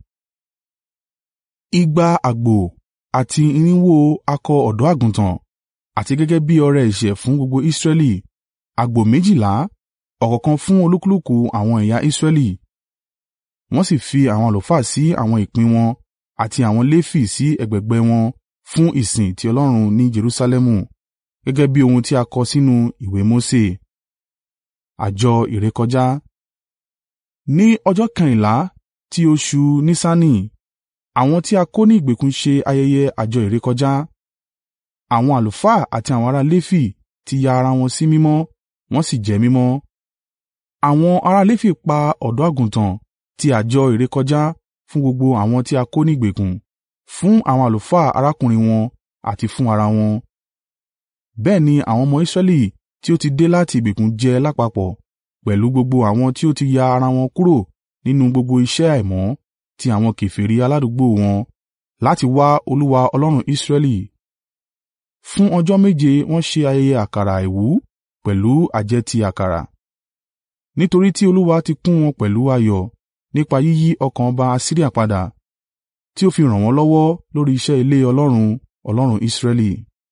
igba àgbò àti irinwó akọ ọ̀dọ́-àgùntàn, àti gẹ́gẹ́ bí ọrẹ ẹ̀ṣẹ̀ fún gbogbo Israẹli, àgbò méjìlá, ọ̀kọ̀ọ̀kan fún olúkúlùkù àwọn ẹ̀yà Israẹli. Wọ́n sì fi àwọn àlùfáà sí àwọn ìpín wọn àti àwọn Lefi sí ẹ̀gbẹ̀gbẹ́ wọn fún ìsìn ti Ọlọ́run ní Jerusalẹmu, gẹ́gẹ́ bí ohun tí a kọ sínú ìwé Mose. Àjọ ìrékọjá Ní ọjọ́ kẹrìnlá ti oṣù Nisani, àwọn tí a kó ní ìgbèkùn ṣe ayẹyẹ àjọ ìrékọjá. Àwọn àlùfáà àti àwọn ará Lefi ti ya ara wọn sí mímọ́, wọ́n sì jẹ́ mímọ́. Àwọn ará Lefi pa ọ̀dọ́-àgùntàn ti àjọ ìrékọjá fún gbogbo àwọn tí a kó ní ìgbèkùn, fún àwọn àlùfáà arákùnrin wọn àti fún ara wọn. Bẹ́ẹ̀ ni àwọn ọmọ Israẹli tí ó ti dé láti ìgbèkùn jẹ lápapọ̀ pẹ̀lú gbogbo àwọn tí ó ti ya ara wọn kúrò nínú gbogbo iṣẹ́ àìmọ́ ti àwọn kèfèrí aládùúgbò wọn láti wá Olúwa Ọlọ́run Israẹli. Fún ọjọ́ méje wọ́n ṣe ayẹyẹ àkàrà àìwú pẹ̀lú àjẹtì àkàrà. Nítorí tí Olúwa ti kún wọn pẹ̀lú ayọ̀ nípa yíyí ọkàn ọba Asiria padà, tí ó fi ràn wọ́n lọ́wọ́ lórí iṣẹ́ ilé Ọlọ́run, Ọlọ́run Israẹli.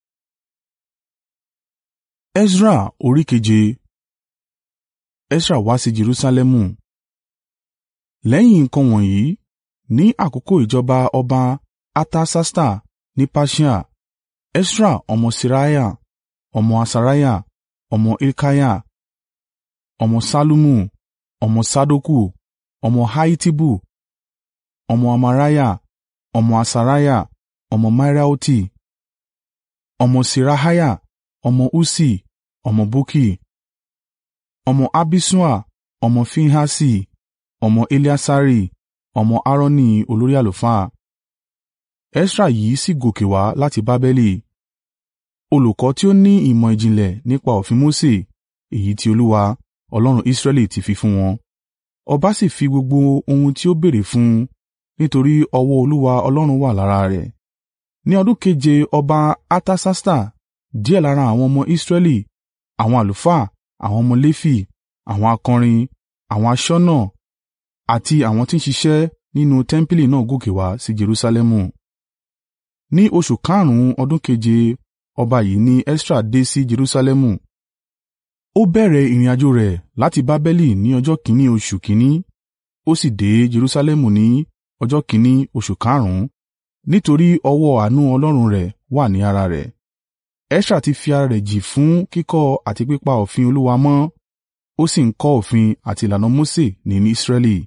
Esra orí keje Esra wá sí Jerusalẹmu. Lẹ́yìn nǹkan wọ̀nyí, ní àkókò ìjọba ọba Artasasta ní Persia, Esra ọmọ Seraiah, ọmọ Asariah, ọmọ Hilkiah, ọmọ Ṣallumu, ọmọ Sadoku, ọmọ Ahitubu, ọmọ Amariah, ọmọ Asariah, ọmọ Meraioti, ọmọ Seraiah, ọmọ Ussi, ọmọ Bukki, ọmọ Abiṣua, ọmọ Finehasi, ọmọ Eleasari, ọmọ Aaroni olórí àlùfáà. Esra yìí sì gòkè wá láti Babeli, olùkọ́ tí ó ní ìmọ̀ ìjìnlẹ̀ nípa òfin Mose èyí tí Olúwa, Ọlọ́run Israẹli ti fi fún wọn. Ọba sì fi gbogbo ohun tí ó béèrè fún un, nítorí ọwọ́ Olúwa Ọlọ́run wà lára rẹ̀. Ní ọdún keje ọba Artasasta, díẹ̀ lára àwọn ọmọ Israẹli, àwọn àlùfáà, àwọn ọmọ Lefi, àwọn akọrin, àwọn aṣọ́nà àti àwọn tí ń ṣiṣẹ́ nínú tẹmpili náà gòkè wá sí Jerusalẹmu. Ní oṣù karùn-ún ọdún keje ọba yìí ni Esra dé sí Jerusalẹmu. Ó bẹ̀rẹ̀ ìrìnàjò rẹ̀ láti Babeli ní ọjọ́ kìn-ín-ní oṣù kìn-ín-ní, ó sì dé Jerusalẹmu ní ọjọ́ kìn-ín-ní oṣù karùn-ún, nítorí ọwọ́ àánú Ọlọ́run rẹ̀ wà ní ara rẹ̀. Esra ti fi ara rẹ̀ jì fún kíkọ́ àti pípa òfin Olúwa mọ́, ó sì ń kọ́ òfin àti ìlànà Mose ní Israẹli.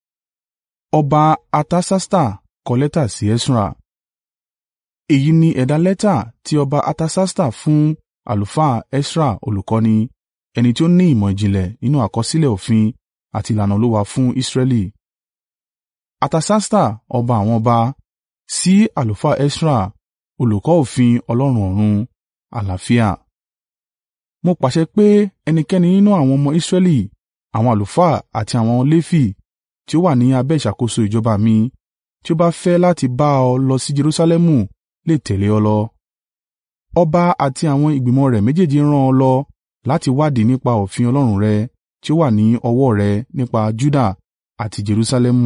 Ọba Artasasta kọ lẹ́tà sí Esra. Èyí ni ẹ̀dà lẹ́tà tí ọba Artasasta fún àlùfáà Esra olùkọ́ni, ẹni tí ó ní ìmọ̀ ìjìnlẹ̀ nínú àkọsílẹ̀ òfin àti ìlànà Olúwa fún Israẹli. Artasasta ọba àwọn ọba, sí àlùfáà Esra, olùkọ́ òfin Ọlọ́run ọ̀run, àlàáfíà. Mo pàṣẹ pé ẹnikẹ́ni nínú àwọn ọmọ Israẹli, àwọn àlùfáà àti àwọn Lefi tí ó wà ní abẹ́ ìṣàkóso ìjọba mi, tí ó bá fẹ́ láti bá ọ lọ sí Jerusalẹmu lè tẹ̀lé ọ lọ. Ọba àti àwọn ìgbìmọ̀ rẹ̀ méjèèjì rán ọ lọ láti wádìí nípa òfin Ọlọ́run rẹ tí ó wà ní ọwọ́ rẹ nípa Juda àti Jerusalẹmu.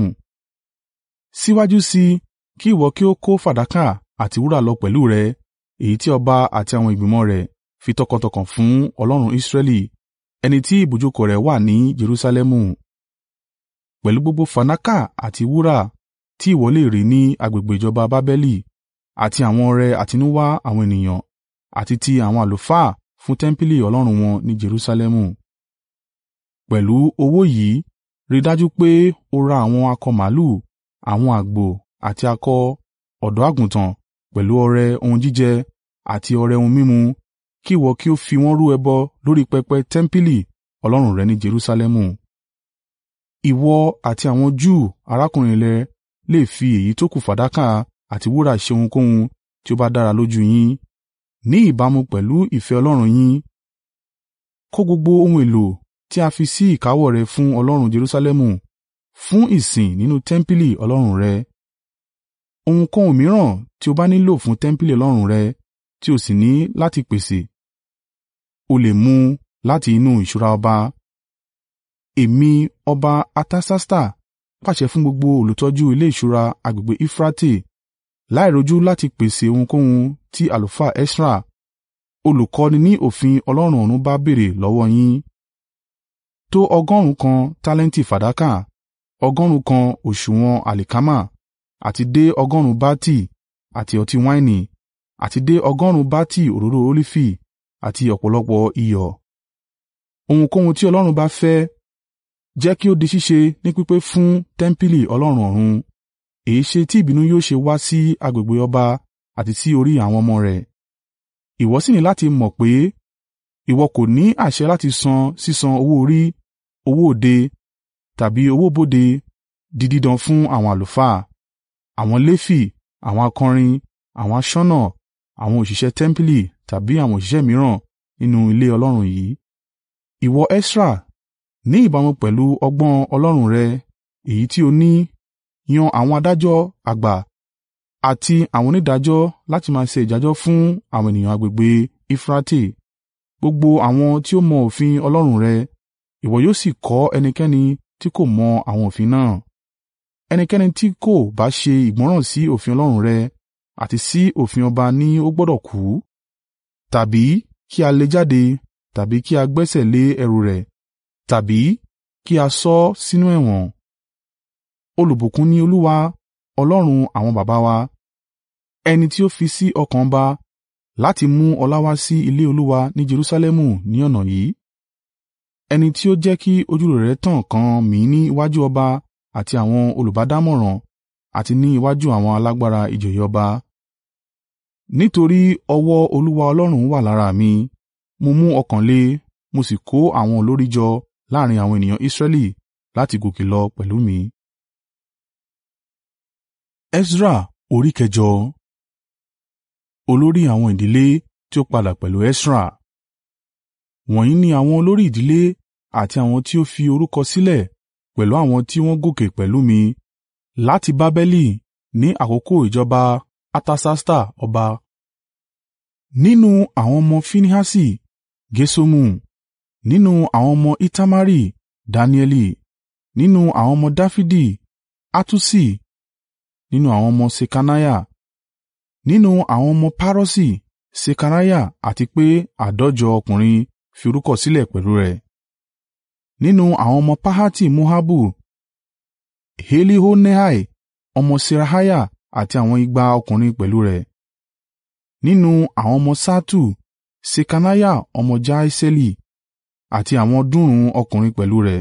Síwájú sí i, kí ìwọ kí ó kó fàdákà àti wúrà lọ pẹ̀lú rẹ, èyí tí ọba àti àwọn ìgbìmọ̀ rẹ̀ fi tọkàntọkàn fún Ọlọ́run Israẹli, ẹni tí ibùjókòó rẹ̀ wà ní Jerusalẹmu. Pẹ̀lú gbogbo fàdákà àti wúrà tí ìwọ lè rí ní agbègbè ìjọba Babeli, àti àwọn ọrẹ àtinúwá àwọn ènìyàn, àti ti àwọn àlùfáà fún tẹmpili Ọlọ́run wọn ní Jerusalẹmu. Pẹ̀lú owó yìí, rí i dájú pé o ra àwọn akọ màlúù, àwọn àgbò àti akọ ọ̀dọ́-àgùntàn pẹ̀lú ọrẹ ohun jíjẹ àti ọrẹ ohun mímu, kí ìwọ kí ó fi wọ́n rú ẹbọ lórí pẹpẹ tẹmpili Ọlọ́run rẹ ní Jerusalẹmu. Ìwọ àti àwọn Júù arákùnrin rẹ lè fi èyí tókù fàdákà àti wúrà ṣe ohunkóhun tí ó bá dára lójú yín, ní ìbámu pẹ̀lú ìfẹ́ Ọlọ́run yín. Kó gbogbo ohun èlò tí a fi sí ìkáwọ́ rẹ fún Ọlọ́run Jerusalẹmu fún ìsìn nínú tẹmpili Ọlọ́run rẹ. Ohunkóhun mìíràn tí o bá nílò fún tẹmpili Ọlọ́run rẹ tí o sì ní láti pèsè, o lè mú láti inú ìṣúra ọba. Èmi, ọba Artasasta, pàṣẹ fún gbogbo olùtọ́jú ilé ìṣúra agbègbè Eufurate láìrojú láti pèsè ohunkóhun tí àlùfáà Esra, olùkọ́ni ní òfin Ọlọ́run ọ̀run bá béèrè lọ́wọ́ yín. Tó ọgọ́rùn-ún kan tálẹ́ǹtì fàdákà, ọgọ́rùn-ún kan òsùwọ̀n àlìkámà, àti dé ọgọ́rùn-ún bati àti ọtí wáìnì, àti dé ọgọ́rùn-ún bati òróró olifi àti ọ̀pọ̀lọpọ̀ iyọ̀. Ohunkóhun tí Ọlọ́run bá fẹ́, jẹ́ kí ó di ṣíṣe ní pípé fún tẹmpili Ọlọ́run ọ̀run. Èéṣe tí ìbínú yóò ṣe wá sí agbègbè ọba àti sí orí àwọn ọmọ rẹ̀? Ìwọ sì ní láti mọ̀ pé ìwọ kò ní àṣẹ láti san sísan owó orí, owó òde, tàbí owó bodè di dídan fún àwọn àlùfáà, àwọn Lefi, àwọn akọrin, àwọn aṣọ́nà, àwọn òṣìṣẹ́ tẹmpili tàbí àwọn òṣìṣẹ́ mìíràn nínú ilé Ọlọ́run yìí. Ìwọ Esra, ní ìbámu pẹ̀lú ọgbọ́n Ọlọ́run rẹ èyí tí o ní, yan àwọn adájọ́ àgbà àti àwọn onídàájọ́ láti máa ṣe ìdájọ́ fún àwọn ènìyàn agbègbè Eufurate, gbogbo àwọn tí ó mọ òfin Ọlọ́run rẹ. Ìwọ yóò sì kọ́ ẹnikẹ́ni tí kò mọ àwọn òfin náà. Ẹnikẹ́ni tí kò bá ṣe ìgbọ́ràn sí òfin Ọlọ́run rẹ àti sí òfin ọba ní ó gbọdọ̀ kú, tàbí kí a lé e jáde, tàbí kí a gbẹ́sẹ̀ lé ẹrù rẹ̀, tàbí kí a sọ ọ́ sínú ẹ̀wọ̀n. Olùbùkún ni Olúwa, Ọlọ́run àwọn baba wa, ẹni tí ó fi sí ọkàn ọba láti mú ọlá wá sí ilé Olúwa ní Jerusalẹmu ní ọ̀nà yìí, ẹni tí ó jẹ́ kí ojúrere rẹ̀ tàn kàn mí ní iwájú ọba àti àwọn olùbádámọ̀ràn àti ní iwájú àwọn alágbára ìjòyè ọba. Nítorí ọwọ́ Olúwa Ọlọ́run wà lára mi, mo mú ọkàn le, mo sì kó àwọn olórí jọ láàrín àwọn ènìyàn Israẹli láti gòkè lọ pẹ̀lú mi. Esra orí kẹjọ Olórí àwọn ìdílé tí ó padà pẹ̀lú Esra. Wọ̀nyí ni àwọn olórí ìdílé àti àwọn tí ó fi orúkọ sílẹ̀ pẹ̀lú àwọn tí wọ́n gòkè pẹ̀lú mi láti Babeli ní àkókò ìjọba Artasasta ọba. Nínú àwọn ọmọ Finehasi, Gerṣomu; nínú àwọn ọmọ Itamari, Daniẹli; nínú àwọn ọmọ Dafidi, Hattuṣi; nínú àwọn ọmọ Ṣekaniah; nínú àwọn ọmọ Paroṣi, Sekariah àti pé àádọ́jọ ọkùnrin fi orúkọ sílẹ̀ pẹ̀lú rẹ̀. Nínú àwọn ọmọ Pahati-Moabu, Eliehoenai ọmọ Seraiah àti àwọn igba ọkùnrin pẹ̀lú rẹ̀. Nínú àwọn ọmọ Ṣattu, Ṣekaniah ọmọ Jahasieli àti àwọn ọ̀ọ́dúnrún ọkùnrin pẹ̀lú rẹ̀.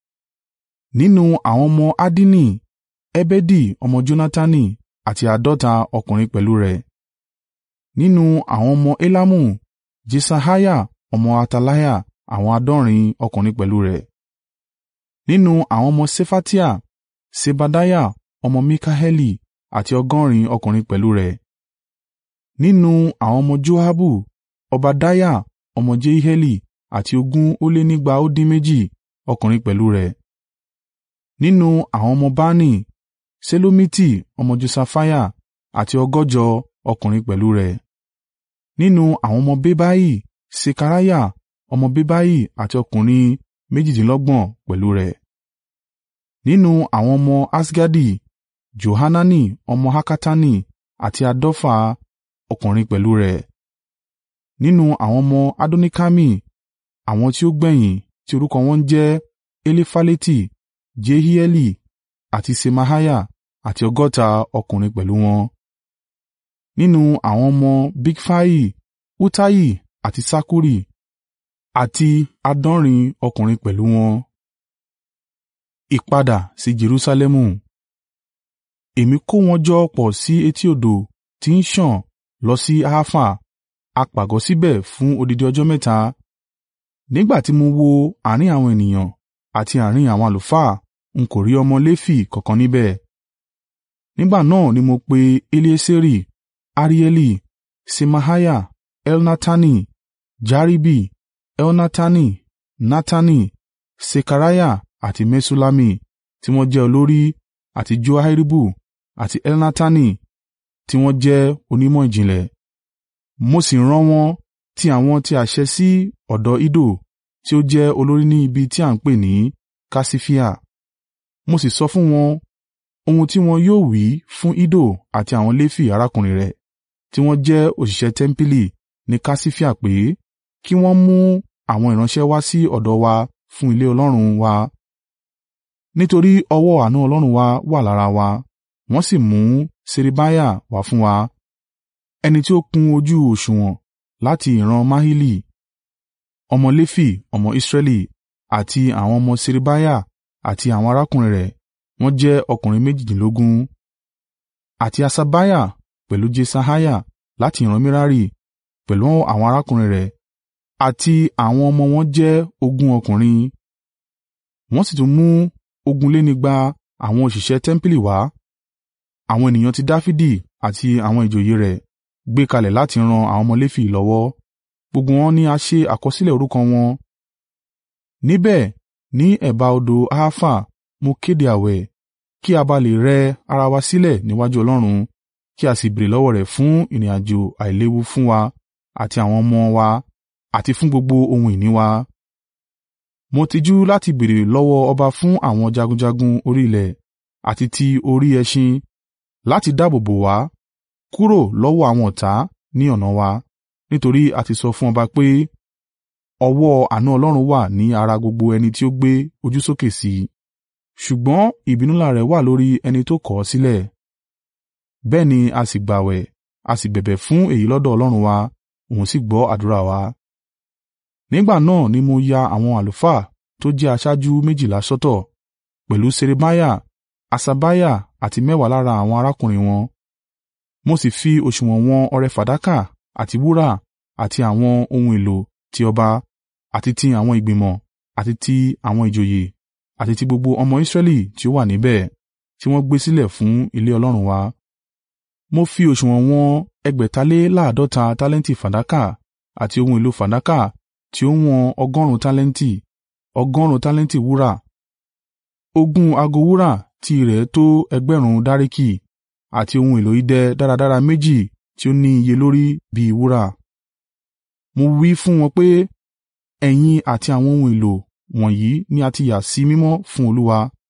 Nínú àwọn ọmọ Addini, Ebedi ọmọ Jonatani àti àádọ́ta ọkùnrin pẹ̀lú rẹ̀. Nínú àwọn ọmọ Elamu, Jesaiah ọmọ Ataliah àwọn àádọ́rin ọkùnrin pẹ̀lú rẹ̀. Nínú àwọn ọmọ Ṣefatiah, Sebadiah ọmọ Mikaeli àti ọgọ́rin ọkùnrin pẹ̀lú rẹ̀. Nínú àwọn ọmọ Joabu, Obadiah ọmọ Jehieli àti ogún ó lé nígba ó dín méjì ọkùnrin pẹ̀lú rẹ̀. Nínú àwọn ọmọ Bani, Ṣelomiti ọmọ Josaiah àti ọgọ́jọ ọkùnrin pẹ̀lú rẹ̀. Nínú àwọn ọmọ Bebai, Sekariah ọmọ Bebai àti ọkùnrin méjìdínlọ́gbọ̀n pẹ̀lú rẹ̀. Nínú àwọn ọmọ Asgadi, Johanani ọmọ Hakatani àti àádọ́fà ọkùnrin pẹ̀lú rẹ̀. Nínú àwọn ọmọ Adonikami, àwọn tí ó gbẹ̀yìn tí orúkọ wọn ń jẹ́ Elifaleti, Jehieli àti Ṣemaiah àti ọgọ́ta ọkùnrin pẹ̀lú wọn. Nínú àwọn ọmọ Bigfai, Uttai àti Sakkuri àti àádọ́rin ọkùnrin pẹ̀lú wọn. Ìpadà sí Jerusalẹmu Èmi kó wọn jọ pọ̀ sí etí odò tí ń sàn lọ sí Haifa, a pàgọ́ síbẹ̀ fún odidi ọjọ́ mẹ́ta. Nígbà tí mo wo àárín àwọn ènìyàn àti àárín àwọn àlùfáà, n kò rí ọmọ Lefi kankan níbẹ̀. Nígbà náà ni mo pe Elieseri, Arieli, Ṣemaiah, Elnatani, Jaribi, Elnatani, Natani, Sekariah àti Meṣullami tí wọ́n jẹ́ olórí àti Joiaribu àti Elnatani tí wọ́n jẹ́ onímọ̀ ìjìnlẹ̀. Mo sì rán wọn ti àwọn tí àṣẹ sí ọ̀dọ̀ Iddo tí ó jẹ́ olórí ní ibi tí à ń pè ní Kaṣifia. Mo sì sọ fún wọn ohun tí wọn yóò wí fún Iddo àti àwọn Lefi arákùnrin rẹ̀, tí wọ́n jẹ́ òṣìṣẹ́ tẹmpili ní Kaṣifia pé, kí wọ́n mú àwọn ìránṣẹ́ wá sí ọ̀dọ̀ wa fún ilé Ọlọ́run wa, nítorí ọwọ́ àánú Ọlọ́run wa wà lára wa. Wọ́n sì mú Ṣerebiah wá fún wa, ẹni tí ó kún ojú òsùwọ̀n láti ìran Mahili, ọmọ Lefi, ọmọ Israẹli, àti àwọn ọmọ Ṣerebiah àti àwọn arákùnrin rẹ̀, wọ́n jẹ́ ọkùnrin méjìdínlógún, àti Haṣabiah pẹ̀lú Jesaiah láti ìran Merari, pẹ̀lú àwọn arákùnrin rẹ̀, àti àwọn ọmọ wọn jẹ́ ogún ọkùnrin. Wọ́n sì tún mú ogunlénígba àwọn òṣìṣẹ́ tẹmpili wá, àwọn ènìyàn ti Dafidi àti àwọn ìjòyè rẹ̀ gbé kalẹ̀ láti ran àwọn ọmọ Lefi lọ́wọ́. Gbogbo wọn ni a ṣe àkọsílẹ̀ orúkọ wọn. Níbẹ̀ ní ẹ̀bá odò Ahava mo kéde àwẹ̀, kí a bá lè rẹ ara wa sílẹ̀ níwájú Ọlọ́run, kí a sì béèrè lọ́wọ́ rẹ̀ fún ìrìnàjò àìléwu fún wa àti àwọn ọmọ wa àti fún gbogbo ohun ìní wa. Mo tijú láti béèrè lọ́wọ́ ọba fún àwọn jagunjagun orí ilẹ̀ àti ti orí ẹṣin láti dáàbò bò wá kúrò lọ́wọ́ àwọn ọ̀tá ní ọ̀nà wa, nítorí a ti sọ fún ọba pé, ọwọ́ àánú Ọlọ́run wà ní ara gbogbo ẹni tí ó gbé ojú sókè sí i. Ṣùgbọ́n ìbínú ńlá rẹ̀ wà lórí ẹni tó kọ̀ ọ́ sílẹ̀. Bẹ́ẹ̀ ni a sì gbààwẹ̀, a sì bẹ̀bẹ̀ fún èyí lọ́dọ̀ Ọlọ́run wa, òun sì gbọ́ àdúrà wa. Nígbà náà ni mo ya àwọn àlùfáà tó jẹ́ aṣáájú méjìlá sọ́tọ̀, pẹ̀lú Ṣerebiah, Haṣabiah àti mẹ́wàá lára àwọn arákùnrin wọn. Mo sì fi òsùwọ̀n wọn ọrẹ fàdákà àti wúrà àti àwọn ohun èlò ti ọba, àti ti àwọn ìgbìmọ̀, àti ti àwọn ìjòyè, àti ti gbogbo ọmọ Israẹli tí ó wà níbẹ̀, tí wọ́n gbé sílẹ̀ fún ilé Ọlọ́run wa. Mo fi òsùwọ̀n wọn ẹgbẹ̀taléláàádọ́ta tálẹ́ǹtì fàdákà àti ohun èlò fàdákà tí ó wọn ọgọ́rùn-ún tálẹ́ǹtì, ọgọ́rùn-ún tálẹ́ǹtì wúrà, ogún ago wúrà tí ìrẹ̀ tó ẹgbẹ̀rún dáríkì, àti ohun èlò idẹ dáradára méjì tí ó ní iye lórí bí i wúrà. Mo wí fún wọn pé, ẹ̀yin àti àwọn ohun èlò wọ̀nyí ni a ti yà sí mímọ́ fún Olúwa,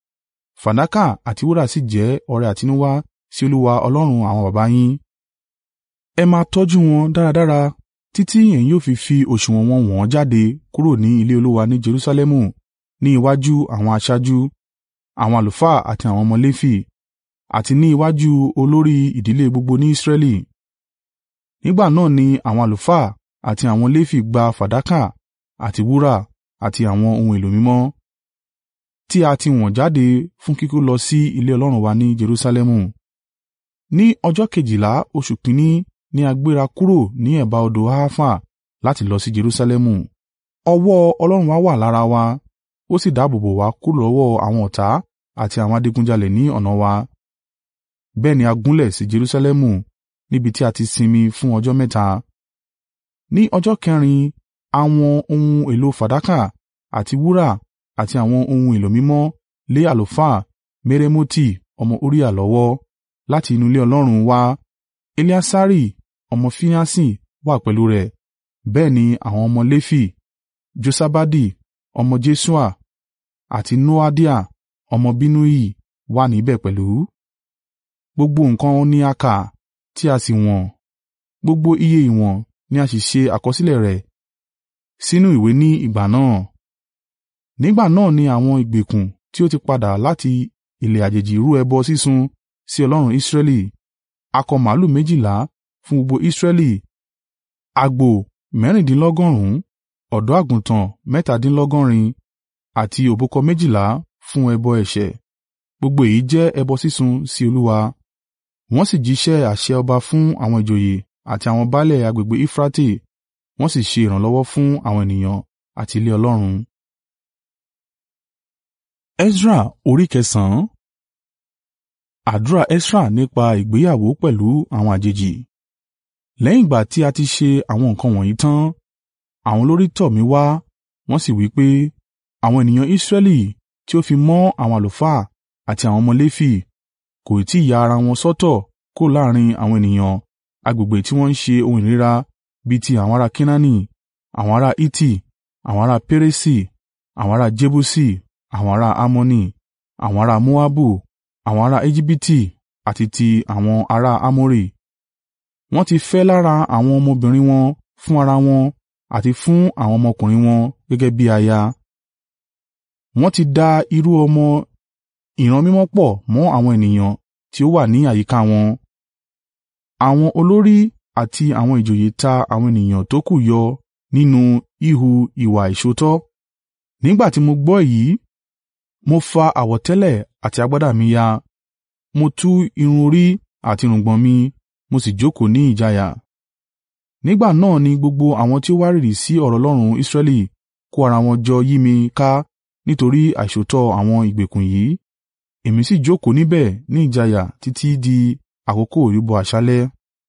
Fàdákà àti wúrà sì jẹ́ ọrẹ àtinúwá sí Olúwa Ọlọ́run àwọn baba yín. Ẹ máa tọ́jú wọn dáradára títí ẹ̀yin yóò fi fi òsùwọ̀n wọn wọ̀n jáde kúrò ní ilé Olúwa ní Jerusalẹmu ní iwájú àwọn aṣáájú, àwọn àlùfáà àti àwọn ọmọ Lefi, àti ní iwájú olórí ìdílé gbogbo ní Israẹli. Nígbà náà ni àwọn àlùfáà àti àwọn Lefi gba fàdákà àti wúrà àti àwọn ohun èlò mímọ́ tí a ti wọ̀n jáde fún kíkó lọ sí ilé Ọlọ́run wa ní Jerusalẹmu. Ní ọjọ́ kejìlá oṣù kìn-ín-ní ni a gbéra kúrò ní ẹ̀bá odò Ahava láti lọ sí Jerusalẹmu. Ọwọ́ Ọlọ́run wa wà lára wa, ó sì dáàbò bò wá kúrò lọ́wọ́ àwọn ọ̀tá àti àwọn adigunjalè ní ọ̀nà wa. Bẹ́ẹ̀ ni a gúnlẹ̀ sí Jerusalẹmu níbi tí a ti sinmi fún ọjọ́ mẹ́ta. Ní ọjọ́ kẹrin àwọn ohun èlò fàdákà àti wúrà àti àwọn ohun èlò mímọ́ lé àlùfáà Meremoti ọmọ Uriah lọ́wọ́ láti inú ilé Ọlọ́run wá. Eleasari ọmọ Finehasi wà pẹ̀lú rẹ̀, bẹ́ẹ̀ ni àwọn ọmọ Lefi, Josabadi ọmọ Jesua àti Noadiah ọmọ Binnui wà níbẹ̀ pẹ̀lú. Gbogbo nǹkan ni a kà tí a sì wọ̀n, gbogbo iye ìwọ̀n ni a sì ṣe àkọsílẹ̀ rẹ̀ sínú ìwé ní ìgbà náà. Nígbà náà ni àwọn ìgbèkùn tí ó ti padà láti ilẹ̀ àjèjì rú ẹbọ sísun sí Ọlọ́run Israẹli, akọ màlúù méjìlá fún gbogbo Israẹli, àgbò mẹ́rìndínlọ́gọ́rùn-ún, ọ̀dọ́-àgùntàn mẹ́tàdínlọ́gọ́rin àti òbúkọ méjìlá fún ẹbọ ẹ̀ṣẹ̀. Gbogbo èyí jẹ́ ẹbọ sísun sí Olúwa. Wọ́n sì jíṣẹ́ àṣẹ ọba fún àwọn ìjòyè àti àwọn baálẹ̀ agbègbè Eufurate, wọ́n sì ṣe ìrànlọ́wọ́ fún àwọn ènìyàn àti ilé Ọlọ́run. Esra orí kẹsàn-án Àdúrà Esra nípa ìgbéyàwó pẹ̀lú àwọn àjèjì. Lẹ́yìn ìgbà tí a ti ṣe àwọn nǹkan wọ̀nyí tán, àwọn olórí tọ̀ mí wá, wọ́n sì wí pé, àwọn ènìyàn Israẹli tí ó fi mọ́ àwọn àlùfáà àti àwọn ọmọ Lefi, kò tí ì ya ara wọn sọ́tọ̀ kúrò láàrín àwọn ènìyàn agbègbè tí wọ́n ń ṣe ohun ìríra bí ti àwọn ará Kenaani, àwọn ará Hiti, àwọn ará Peresi, àwọn ará Jebusi, àwọn ará Ammoni, àwọn ará Moabu, àwọn ará Ejibiti àti ti àwọn ará Amori. Wọ́n ti fẹ́ lára àwọn ọmọbìnrin wọn fún ara wọn àti fún àwọn ọmọkùnrin wọn gẹ́gẹ́ bí aya. Wọ́n ti da irú ọmọ ìran mímọ́ pọ̀ mọ́ àwọn ènìyàn tí ó wà ní àyíká wọn. Àwọn olórí àti àwọn ìjòyè ta àwọn ènìyàn tókù yọ nínú ihu ìwà ìṣòótọ́. Nígbà tí mo gbọ́ èyí, mo fa àwọ̀tẹ́lẹ̀ àti agbádá mi ya, mo tú irun orí àti irùngbọ̀n mi, mo sì jókòó ní ìjayà. Nígbà náà ni gbogbo àwọn tí ó wárìrì sí ọ̀rọ̀ Ọlọ́run Israẹli kó ara wọn jọ yí mi ká nítorí àìṣòótọ́ àwọn ìgbèkùn yìí. Èmi sì jókòó níbẹ̀ ní ìjayà títí di àkókò ìrúbọ àṣálẹ́.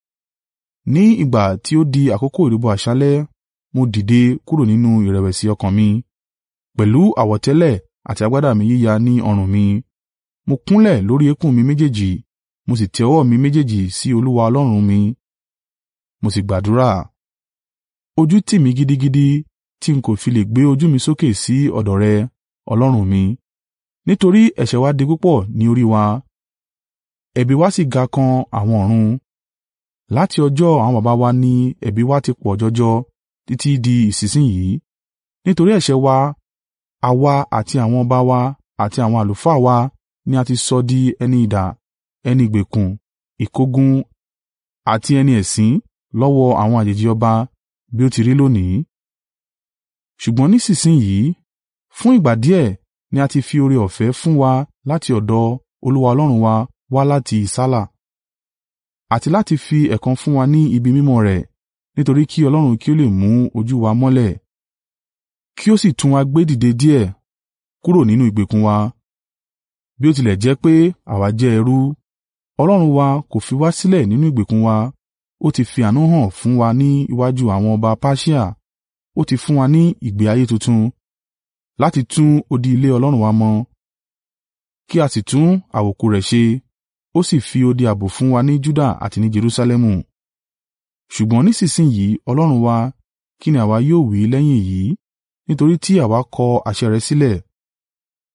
Ní ìgbà tí ó di àkókò ìrúbọ àṣálẹ́, mo dìde kúrò nínú ìrẹ̀wẹ̀sì ọkàn mi, pẹ̀lú àwọ̀tẹ́lẹ̀ àti agbádá mi yíya ní ọrùn mi. Mo kúnlẹ̀ lórí eékún mi méjèèjì, mo sì tẹ ọwọ́ mi méjèèjì sí Olúwa Ọlọ́run mi. Mo sì gbàdúrà. Ojú tì mí gidigidi tí n kò fi lè gbé ojú mi sókè sí ọ̀dọ̀ rẹ, Ọlọ́run mi, nítorí ẹ̀ṣẹ̀ wa di púpọ̀ ní orí wa, ẹ̀bi wa sì ga kan àwọn ọ̀run. Láti ọjọ́ àwọn baba wa ni ẹ̀bi wa ti pọ̀ jọjọ títí di ìsinsin yìí. Nítorí ẹ̀ṣẹ̀ wa, àwa àti àwọn ọba wa àti àwọn àlùfáà wa ni a ti sọ di ẹni idà, ẹni ìgbèkùn, ìkógun àti ẹni ẹ̀sín lọ́wọ́ àwọn àjèjì ọba bí ó ti rí lónìí. Ṣùgbọ́n nísinsin yìí, fún ìgbà díẹ̀ ni a ti fi oore-ọ̀fẹ́ fún wa láti ọ̀dọ̀ Olúwa Ọlọ́run wa wá láti ìsálà, àti láti fi ẹ̀kan fún wa ní ibi mímọ́ rẹ̀, nítorí kí Ọlọ́run kí ó lè mú ojú wa mọ́lẹ̀, kí ó sì tún wa gbé dìde díẹ̀ kúrò nínú ìgbèkùn wa. Bí ó tilẹ̀ jẹ́ pé àwa jẹ́ ẹrú, Ọlọ́run wa kò fi wá sílẹ̀ nínú ìgbèkùn wa, ó ti fi àánú hàn fún wa ní iwájú àwọn ọba Persia, ó ti fún wa ní ìgbé ayé tuntun, láti tún odi ilé Ọlọ́run wa mọ, kí a sì tún àwòkù rẹ̀ ṣe, ó sì fi odi ààbò fún wa ní Juda àti ní Jerusalẹmu. Ṣùgbọ́n nísinsin yìí Ọlọ́run wa, kí ni àwa yóò wí lẹ́yìn èyí? Nítorí tí àwa kọ àṣẹ rẹ sílẹ̀.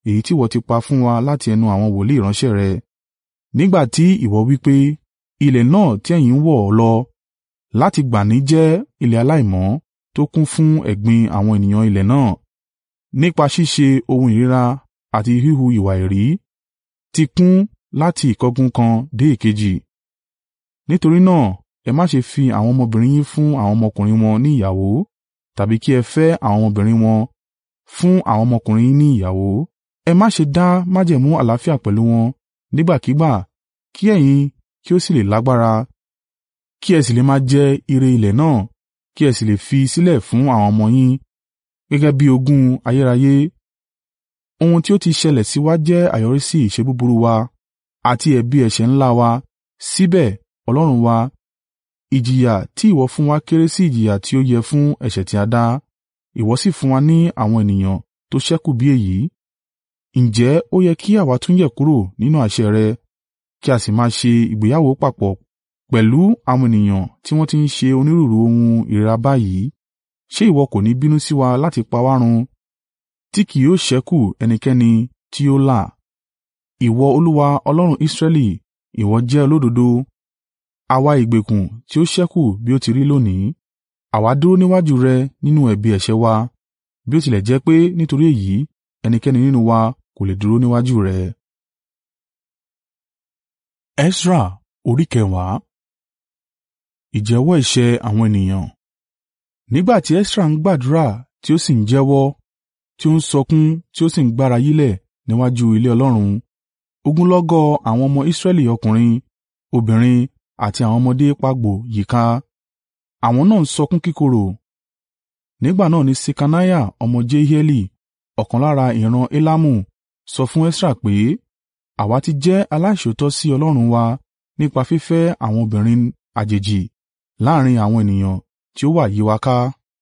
èyí tí ìwọ ti pa fún wa láti ẹnu àwọn wòlíì ìránṣẹ́ rẹ, nígbà tí ìwọ wí pé, ilẹ̀ náà tí ẹ̀yin ń wọ̀ lọ láti gbà ní jẹ́ ilẹ̀ aláìmọ́ tó kún fún ẹ̀gbin àwọn ènìyàn ilẹ̀ náà, nípa ṣíṣe ohun ìríra àti híhu ìwà èérí, ti kún láti ìkángun kan dé èkejì. Nítorí náà, ẹ má ṣe fi àwọn ọmọbìnrin yín fún àwọn ọmọkùnrin wọn ní ìyàwó, tàbí kí ẹ fẹ́ àwọn ọmọbìnrin wọn fún àwọn ọmọkùnrin yín ní ìyàwó. Ẹ má ṣe dá májẹ̀mú àlàáfíà pẹ̀lú wọn nígbàkígbà kí ẹ̀yin kí ó sì lè lágbára, kí ẹ sì lè máa jẹ ire ilẹ̀ náà, kí ẹ sì lè fi sílẹ̀ fún àwọn ọmọ yín gẹ́gẹ́ bí ogún ayérayé. Ohun tí ó ti ṣẹlẹ̀ sí wa jẹ́ àyọríṣí ìṣe búburú wa àti ẹ̀bi ẹ̀ṣẹ̀ ńlá wa, síbẹ̀, Ọlọ́run wa, ìjìyà tí ìwọ fún wa kéré sí ìjìyà tí ó yẹ fún ẹ̀ṣẹ̀ tí a dá, ìwọ sì fún wa ní àwọn ènìyàn tó ṣẹ́kù bí èyí. Ǹjẹ́ ó yẹ kí àwa tún yẹ̀ kúrò nínú àṣẹ rẹ, kí a sì máa ṣe ìgbéyàwó papọ̀ pẹ̀lú àwọn ènìyàn tí wọ́n ti ń ṣe onírúurú ohun ìríra báyìí? Ṣé ìwọ kò ní bínú sí wa láti pa wá run, tí kì yóò ṣẹ́kù ẹnikẹ́ni tí yóò là? Ìwọ Olúwa Ọlọ́run Israẹli, ìwọ jẹ́ olódodo. Àwa ìgbèkùn tí ó ṣẹ́kù bí ó ti rí lónìí, àwa dúró níwájú rẹ nínú ẹ̀bi ẹ̀ṣẹ̀ wa, bí ó tilẹ̀ jẹ́ pé nítorí èyí ẹnikẹ́ni nínú wa kò lè dúró níwájú rẹ. Esra orí kẹwàá Ìjẹ́wọ́ ẹ̀ṣẹ̀ àwọn ènìyàn Nígbà tí Esra ń gbàdúrà tí ó sì ń jẹ́wọ́, tí ó ń sọkún tí ó sì ń gbára yílẹ̀ níwájú ilé Ọlọ́run, ogunlọ́gọ̀ àwọn ọmọ Israẹli ọkùnrin, obìnrin àti àwọn ọmọdé pagbo yíká, àwọn náà ń sọkún kíkorò. Nígbà náà ni Ṣekaniah ọmọ Jehieli, ọ̀kan lára ìran Elamu, sọ fún Esra pé, “Àwa ti jẹ́ aláìṣòótọ́ sí Ọlọ́run wa nípa fífẹ́ àwọn obìnrin àjèjì láàrín àwọn ènìyàn tí ó wà yí wa ká.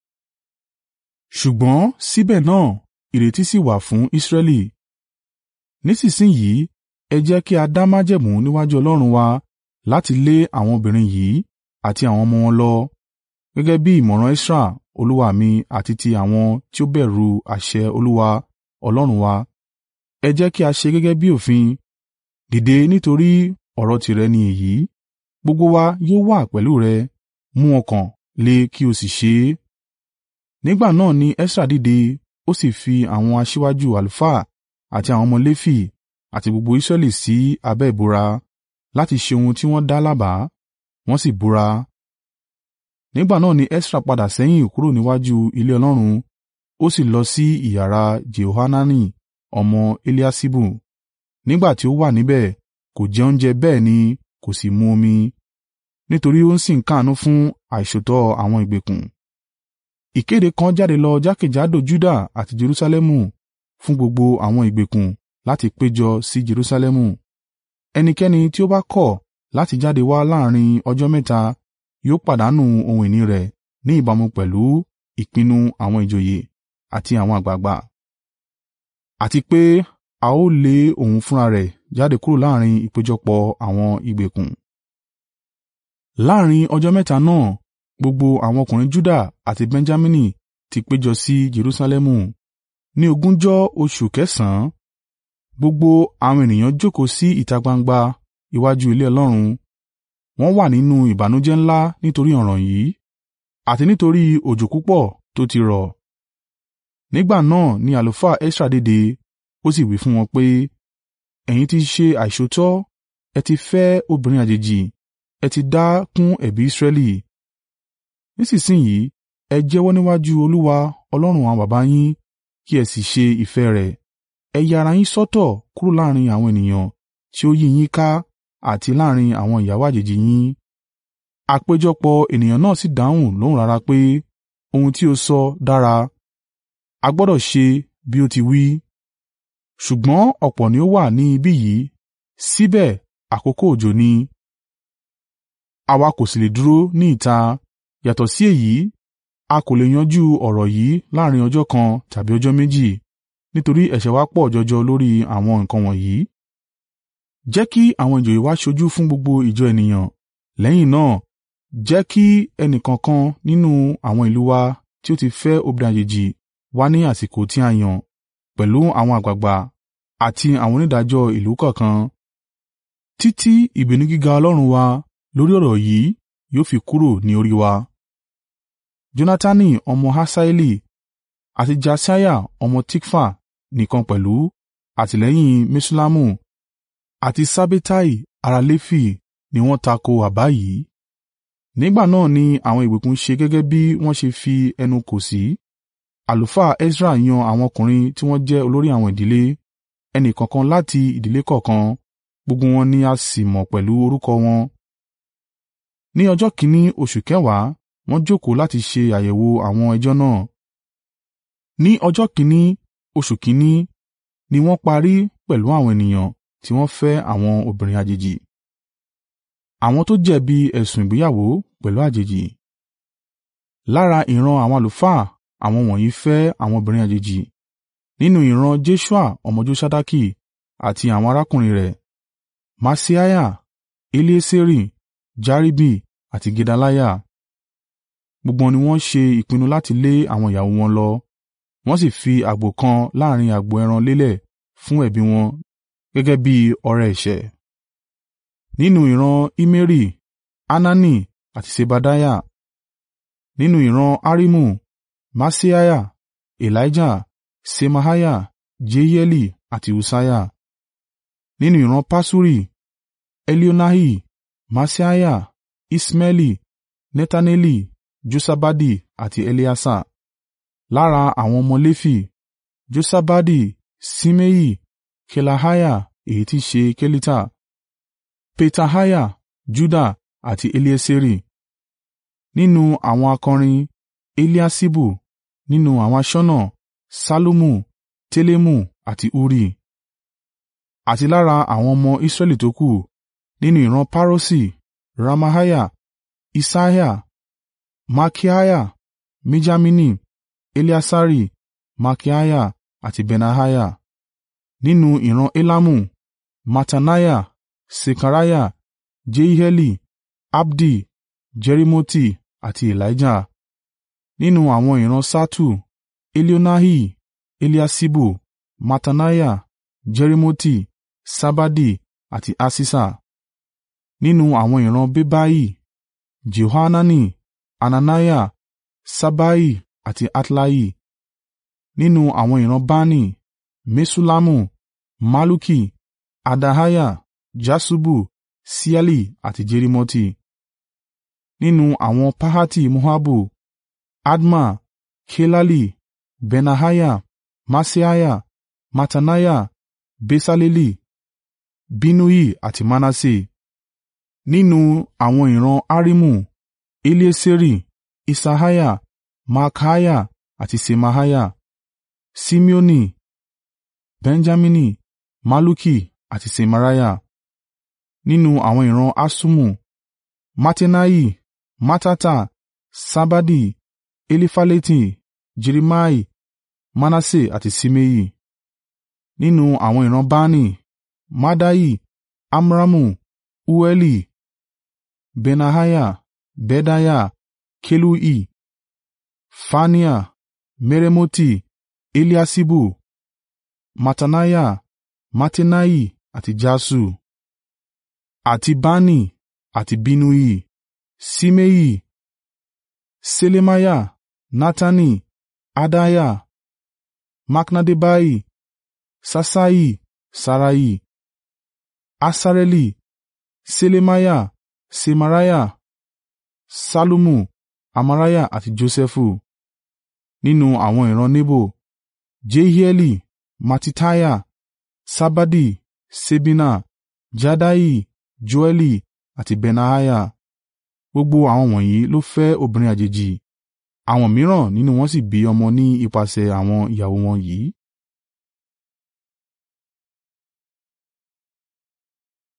Ṣùgbọ́n síbẹ̀ náà ìrètí sì wà fún Israẹli. Nísinsin yìí ẹ jẹ́ kí a dá májẹ̀mú níwájú Ọlọ́run wa láti lé àwọn obìnrin yìí àti àwọn ọmọ wọn lọ, gẹ́gẹ́ bí ìmọ̀ràn Esra olúwa mi àti ti àwọn tí ó bẹ̀rù àṣẹ Olúwa Ọlọ́run wa. Ẹ jẹ́ kí a ṣe gẹ́gẹ́ bí òfin. Dìde nítorí ọ̀rọ̀ tìrẹ ni èyí. Gbogbo wa yóò wà pẹ̀lú rẹ, mú ọkàn le kí o sì ṣe é.” Nígbà náà ni Esra dìde, ó sì fi àwọn aṣíwájú àlùfáà àti àwọn ọmọ Lefi àti gbogbo Israẹli sí abẹ́ ìbúra láti ṣe ohun tí wọ́n dá lábàá, wọ́n sì búra. Nígbà náà ni Esra padà sẹ́yìn kúrò níwájú ilé Ọlọ́run, ó sì lọ sí ìyàrá Jehohanani ọmọ Eliaṣibu. Nígbà tí ó wà níbẹ̀, kò jẹ oúnjẹ bẹ́ẹ̀ ni kò sì mu omi, nítorí ó sì ń káàánú fún àìṣòótọ́ àwọn ìgbèkùn. Ìkéde kan jáde lọ jákèjádò Juda àti Jerusalẹmu fún gbogbo àwọn ìgbèkùn láti péjọ sí Jerusalẹmu. Ẹnikẹ́ni tí ó bá kọ̀ láti jáde wá láàrín ọjọ́ mẹ́ta yóò pàdánù ohun ìní rẹ̀ ní ìbámu pẹ̀lú ìpinnu àwọn ìjòyè àti àwọn àgbàgbà, àti pé a ó lé òun fúnra rẹ̀ jáde kúrò láàrín ìpéjọpọ̀ àwọn ìgbèkùn. Láàrín ọjọ́ mẹ́ta náà gbogbo àwọn ọkùnrin Juda àti Benjamini ti péjọ sí Jerusalẹmu. Ní ogúnjọ́ oṣù kẹsànán, gbogbo àwọn ènìyàn jókòó sí ìta gbangba iwájú ilé Ọlọ́run, wọ́n wà nínú ìbànújẹ́ ńlá nítorí ọ̀ràn yìí, àti nítorí òjò púpọ̀ tó ti rọ̀. Nígbà náà ni àlùfáà Esra dìde, ó sì wí fún wọn pé, “Ẹ̀yin ti ṣe àìṣòótọ́, ẹ ti fẹ́ obìnrin àjèjì, ẹ ti dá kún ẹ̀bi Israẹli. Nísinsin yìí ẹ jẹ́wọ́ níwájú Olúwa Ọlọ́run àwọn baba yín kí ẹ sì ṣe ìfẹ́ rẹ̀. Ẹ ya ara yín sọ́tọ̀ kúrò láàrín àwọn ènìyàn tí ó yí yín ká àti láàrín àwọn ìyàwó àjèjì yín.” Àpéjọpọ̀ ènìyàn náà sì dáhùn lóhùn rara pé, “Ohun tí o sọ dára, a gbọdọ̀ ṣe bí ó ti wí.” Ṣùgbọ́n ọ̀pọ̀ ni ó wà ní ibí yìí, síbẹ̀ àkókò òjò ni, àwa kò sì lè dúró ní ìta. Yàtọ̀ sí èyí, a kò lè yanjú ọ̀rọ̀ yìí láàrín ọjọ́ kan tàbí ọjọ́ méjì, nítorí ẹ̀ṣẹ̀ wa pọ̀ jọjọ lórí àwọn nǹkan wọ̀nyí. Jẹ́ kí àwọn ìjòyè wa ṣojú fún gbogbo ìjọ ènìyàn. Lẹ́yìn náà, jẹ́ kí ẹnìkọ̀ọ̀kan nínú àwọn ìlú wa tí ó ti fẹ́ obìnrin àjèjì wá ní àsìkò tí a yàn, pẹ̀lú àwọn àgbàgbà àti àwọn onídàájọ́ ìlú kọ̀ọ̀kan, títí ìbínú gíga Ọlọ́run wa lórí ọ̀rọ̀ yìí yóò fi kúrò ní orí wa. Jonatani ọmọ Hasaeli àti Jasiah ọmọ Tikfa nìkan pẹ̀lú àtìlẹ́yìn Meṣullamu àti Sabbetai ará Lefi ni wọ́n tako àbá yìí. Nígbà náà ni àwọn ìgbèkùn ṣe gẹ́gẹ́ bí wọ́n ṣe fi ẹnu kò sí. Àlùfáà Esra yan àwọn ọkùnrin tí wọ́n jẹ́ olórí àwọn ìdílé, ẹnìkọ̀ọ̀kan láti ìdílé kọ̀ọ̀kan, gbogbo wọn ni a sì mọ̀ pẹ̀lú orúkọ wọn. Ní ọjọ́ kìn-ín-ní oṣù kẹwàá wọ́n jókòó láti ṣe àyẹ̀wò àwọn ẹjọ́ náà. Ní ọjọ́ kìn-ín-ní oṣù kìn-ín-ní ni wọ́n parí pẹ̀lú àwọn ènìyàn tí wọ́n fẹ́ àwọn obìnrin àjèjì. Àwọn tó jẹ̀bi ẹ̀sùn ìgbéyàwó pẹ̀lú àjèjì. Lára ìran àwọn àlùfáà àwọn wọ̀nyí fẹ́ àwọn obìnrin àjèjì. Nínú ìran Jeṣua ọmọ Josadaki àti àwọn arákùnrin rẹ̀, Maaseiah, Elieseri, Jaribi àti Gedaliah. Gbogbo wọn ni wọ́n ṣe ìpinnu láti lé àwọn ìyàwó wọn lọ, wọ́n sì fi àgbò kan láàrín agbo ẹran lélẹ̀ fún ẹ̀bi wọn gẹ́gẹ́ bí ọrẹ ẹ̀ṣẹ̀. Nínú ìran Immeri, Hanani àti Sebadiah. Nínú ìran Harimu, Maaseiah, Elijah, Ṣemaiah, Jeieli àti Ussiah. Nínú ìran Paṣuri, Elioenai, Maaseiah, Iṣmaeli, Netaneli, Josabadi àti Eleasa. Lára àwọn ọmọ Lefi, Josabadi, Ṣimei, Kelaiah èyí tí í ṣe Kelita, Petahiah, Juda àti Elieseri. Nínú àwọn akọrin, Eliaṣibu. Nínú àwọn aṣọ́nà, Ṣallumu, Telemu àti Uri. Àti lára àwọn ọmọ Israẹli tókù, nínú ìran Paroṣi, Ramaiah, Išaiah, Malkiah, Mijamini, Eleasari, Malkiah àti Benaiah. Nínú ìran Elamu, Mattaniah, Sekariah, Jehieli, Abdi, Jerimoti àti Elijah. Nínú àwọn ìran Ṣattu, Elioenai, Eliaṣibu, Mattaniah, Jerimoti, Sabadi àti Aṣiṣa. Nínú àwọn ìran Bebai, Jehohanani, Hananiah, Ṣabbai àti Atlai. Nínú àwọn ìran Bani, Meṣullamu, Malluki, Adaiah, Jaṣubu, Ṣieli àti Jerimoti. Nínú àwọn Pahati-Moabu, Adma, Kelali, Benaiah, Maaseiah, Mattaniah, Besaleli, Binnui àti Manase. Nínú àwọn ìran Harimu, Elieseri, Isaiah, Malkiah àti Ṣemaiah. Simeoni, Benjamini, Malluki àti Ṣemariah. Nínú àwọn ìran Haṣumu, Mattenai, Mattata, Sabadi, Elifaleti, Jerimai, Manase àti Ṣimei. Nínú àwọn ìran Bani, Maddai, Amramu, Ueli, Benaiah, Bedaiah, Kelui, Faniah, Meremoti, Eliaṣibu, Mattaniah, Mattenai àti Jaṣu. Àti Bani àti Binnui, Ṣimei, Ṣelemiah, Natani, Adaiah, Maknadebai, Ṣaṣai, Ṣarai, Asareli, Ṣelemiah, Ṣemariah, Ṣallumu, Amariah àti Josẹfu. Nínú àwọn ìran Nebo, Jehieli, Mattitiah, Sabadi, Ṣebina, Jadai, Joẹli àti Benaiah. Gbogbo àwọn wọ̀nyí ló fẹ́ obìnrin àjèjì, àwọn mìíràn nínú wọn sì bí ọmọ ní ipasẹ̀ àwọn ìyàwó wọn yìí.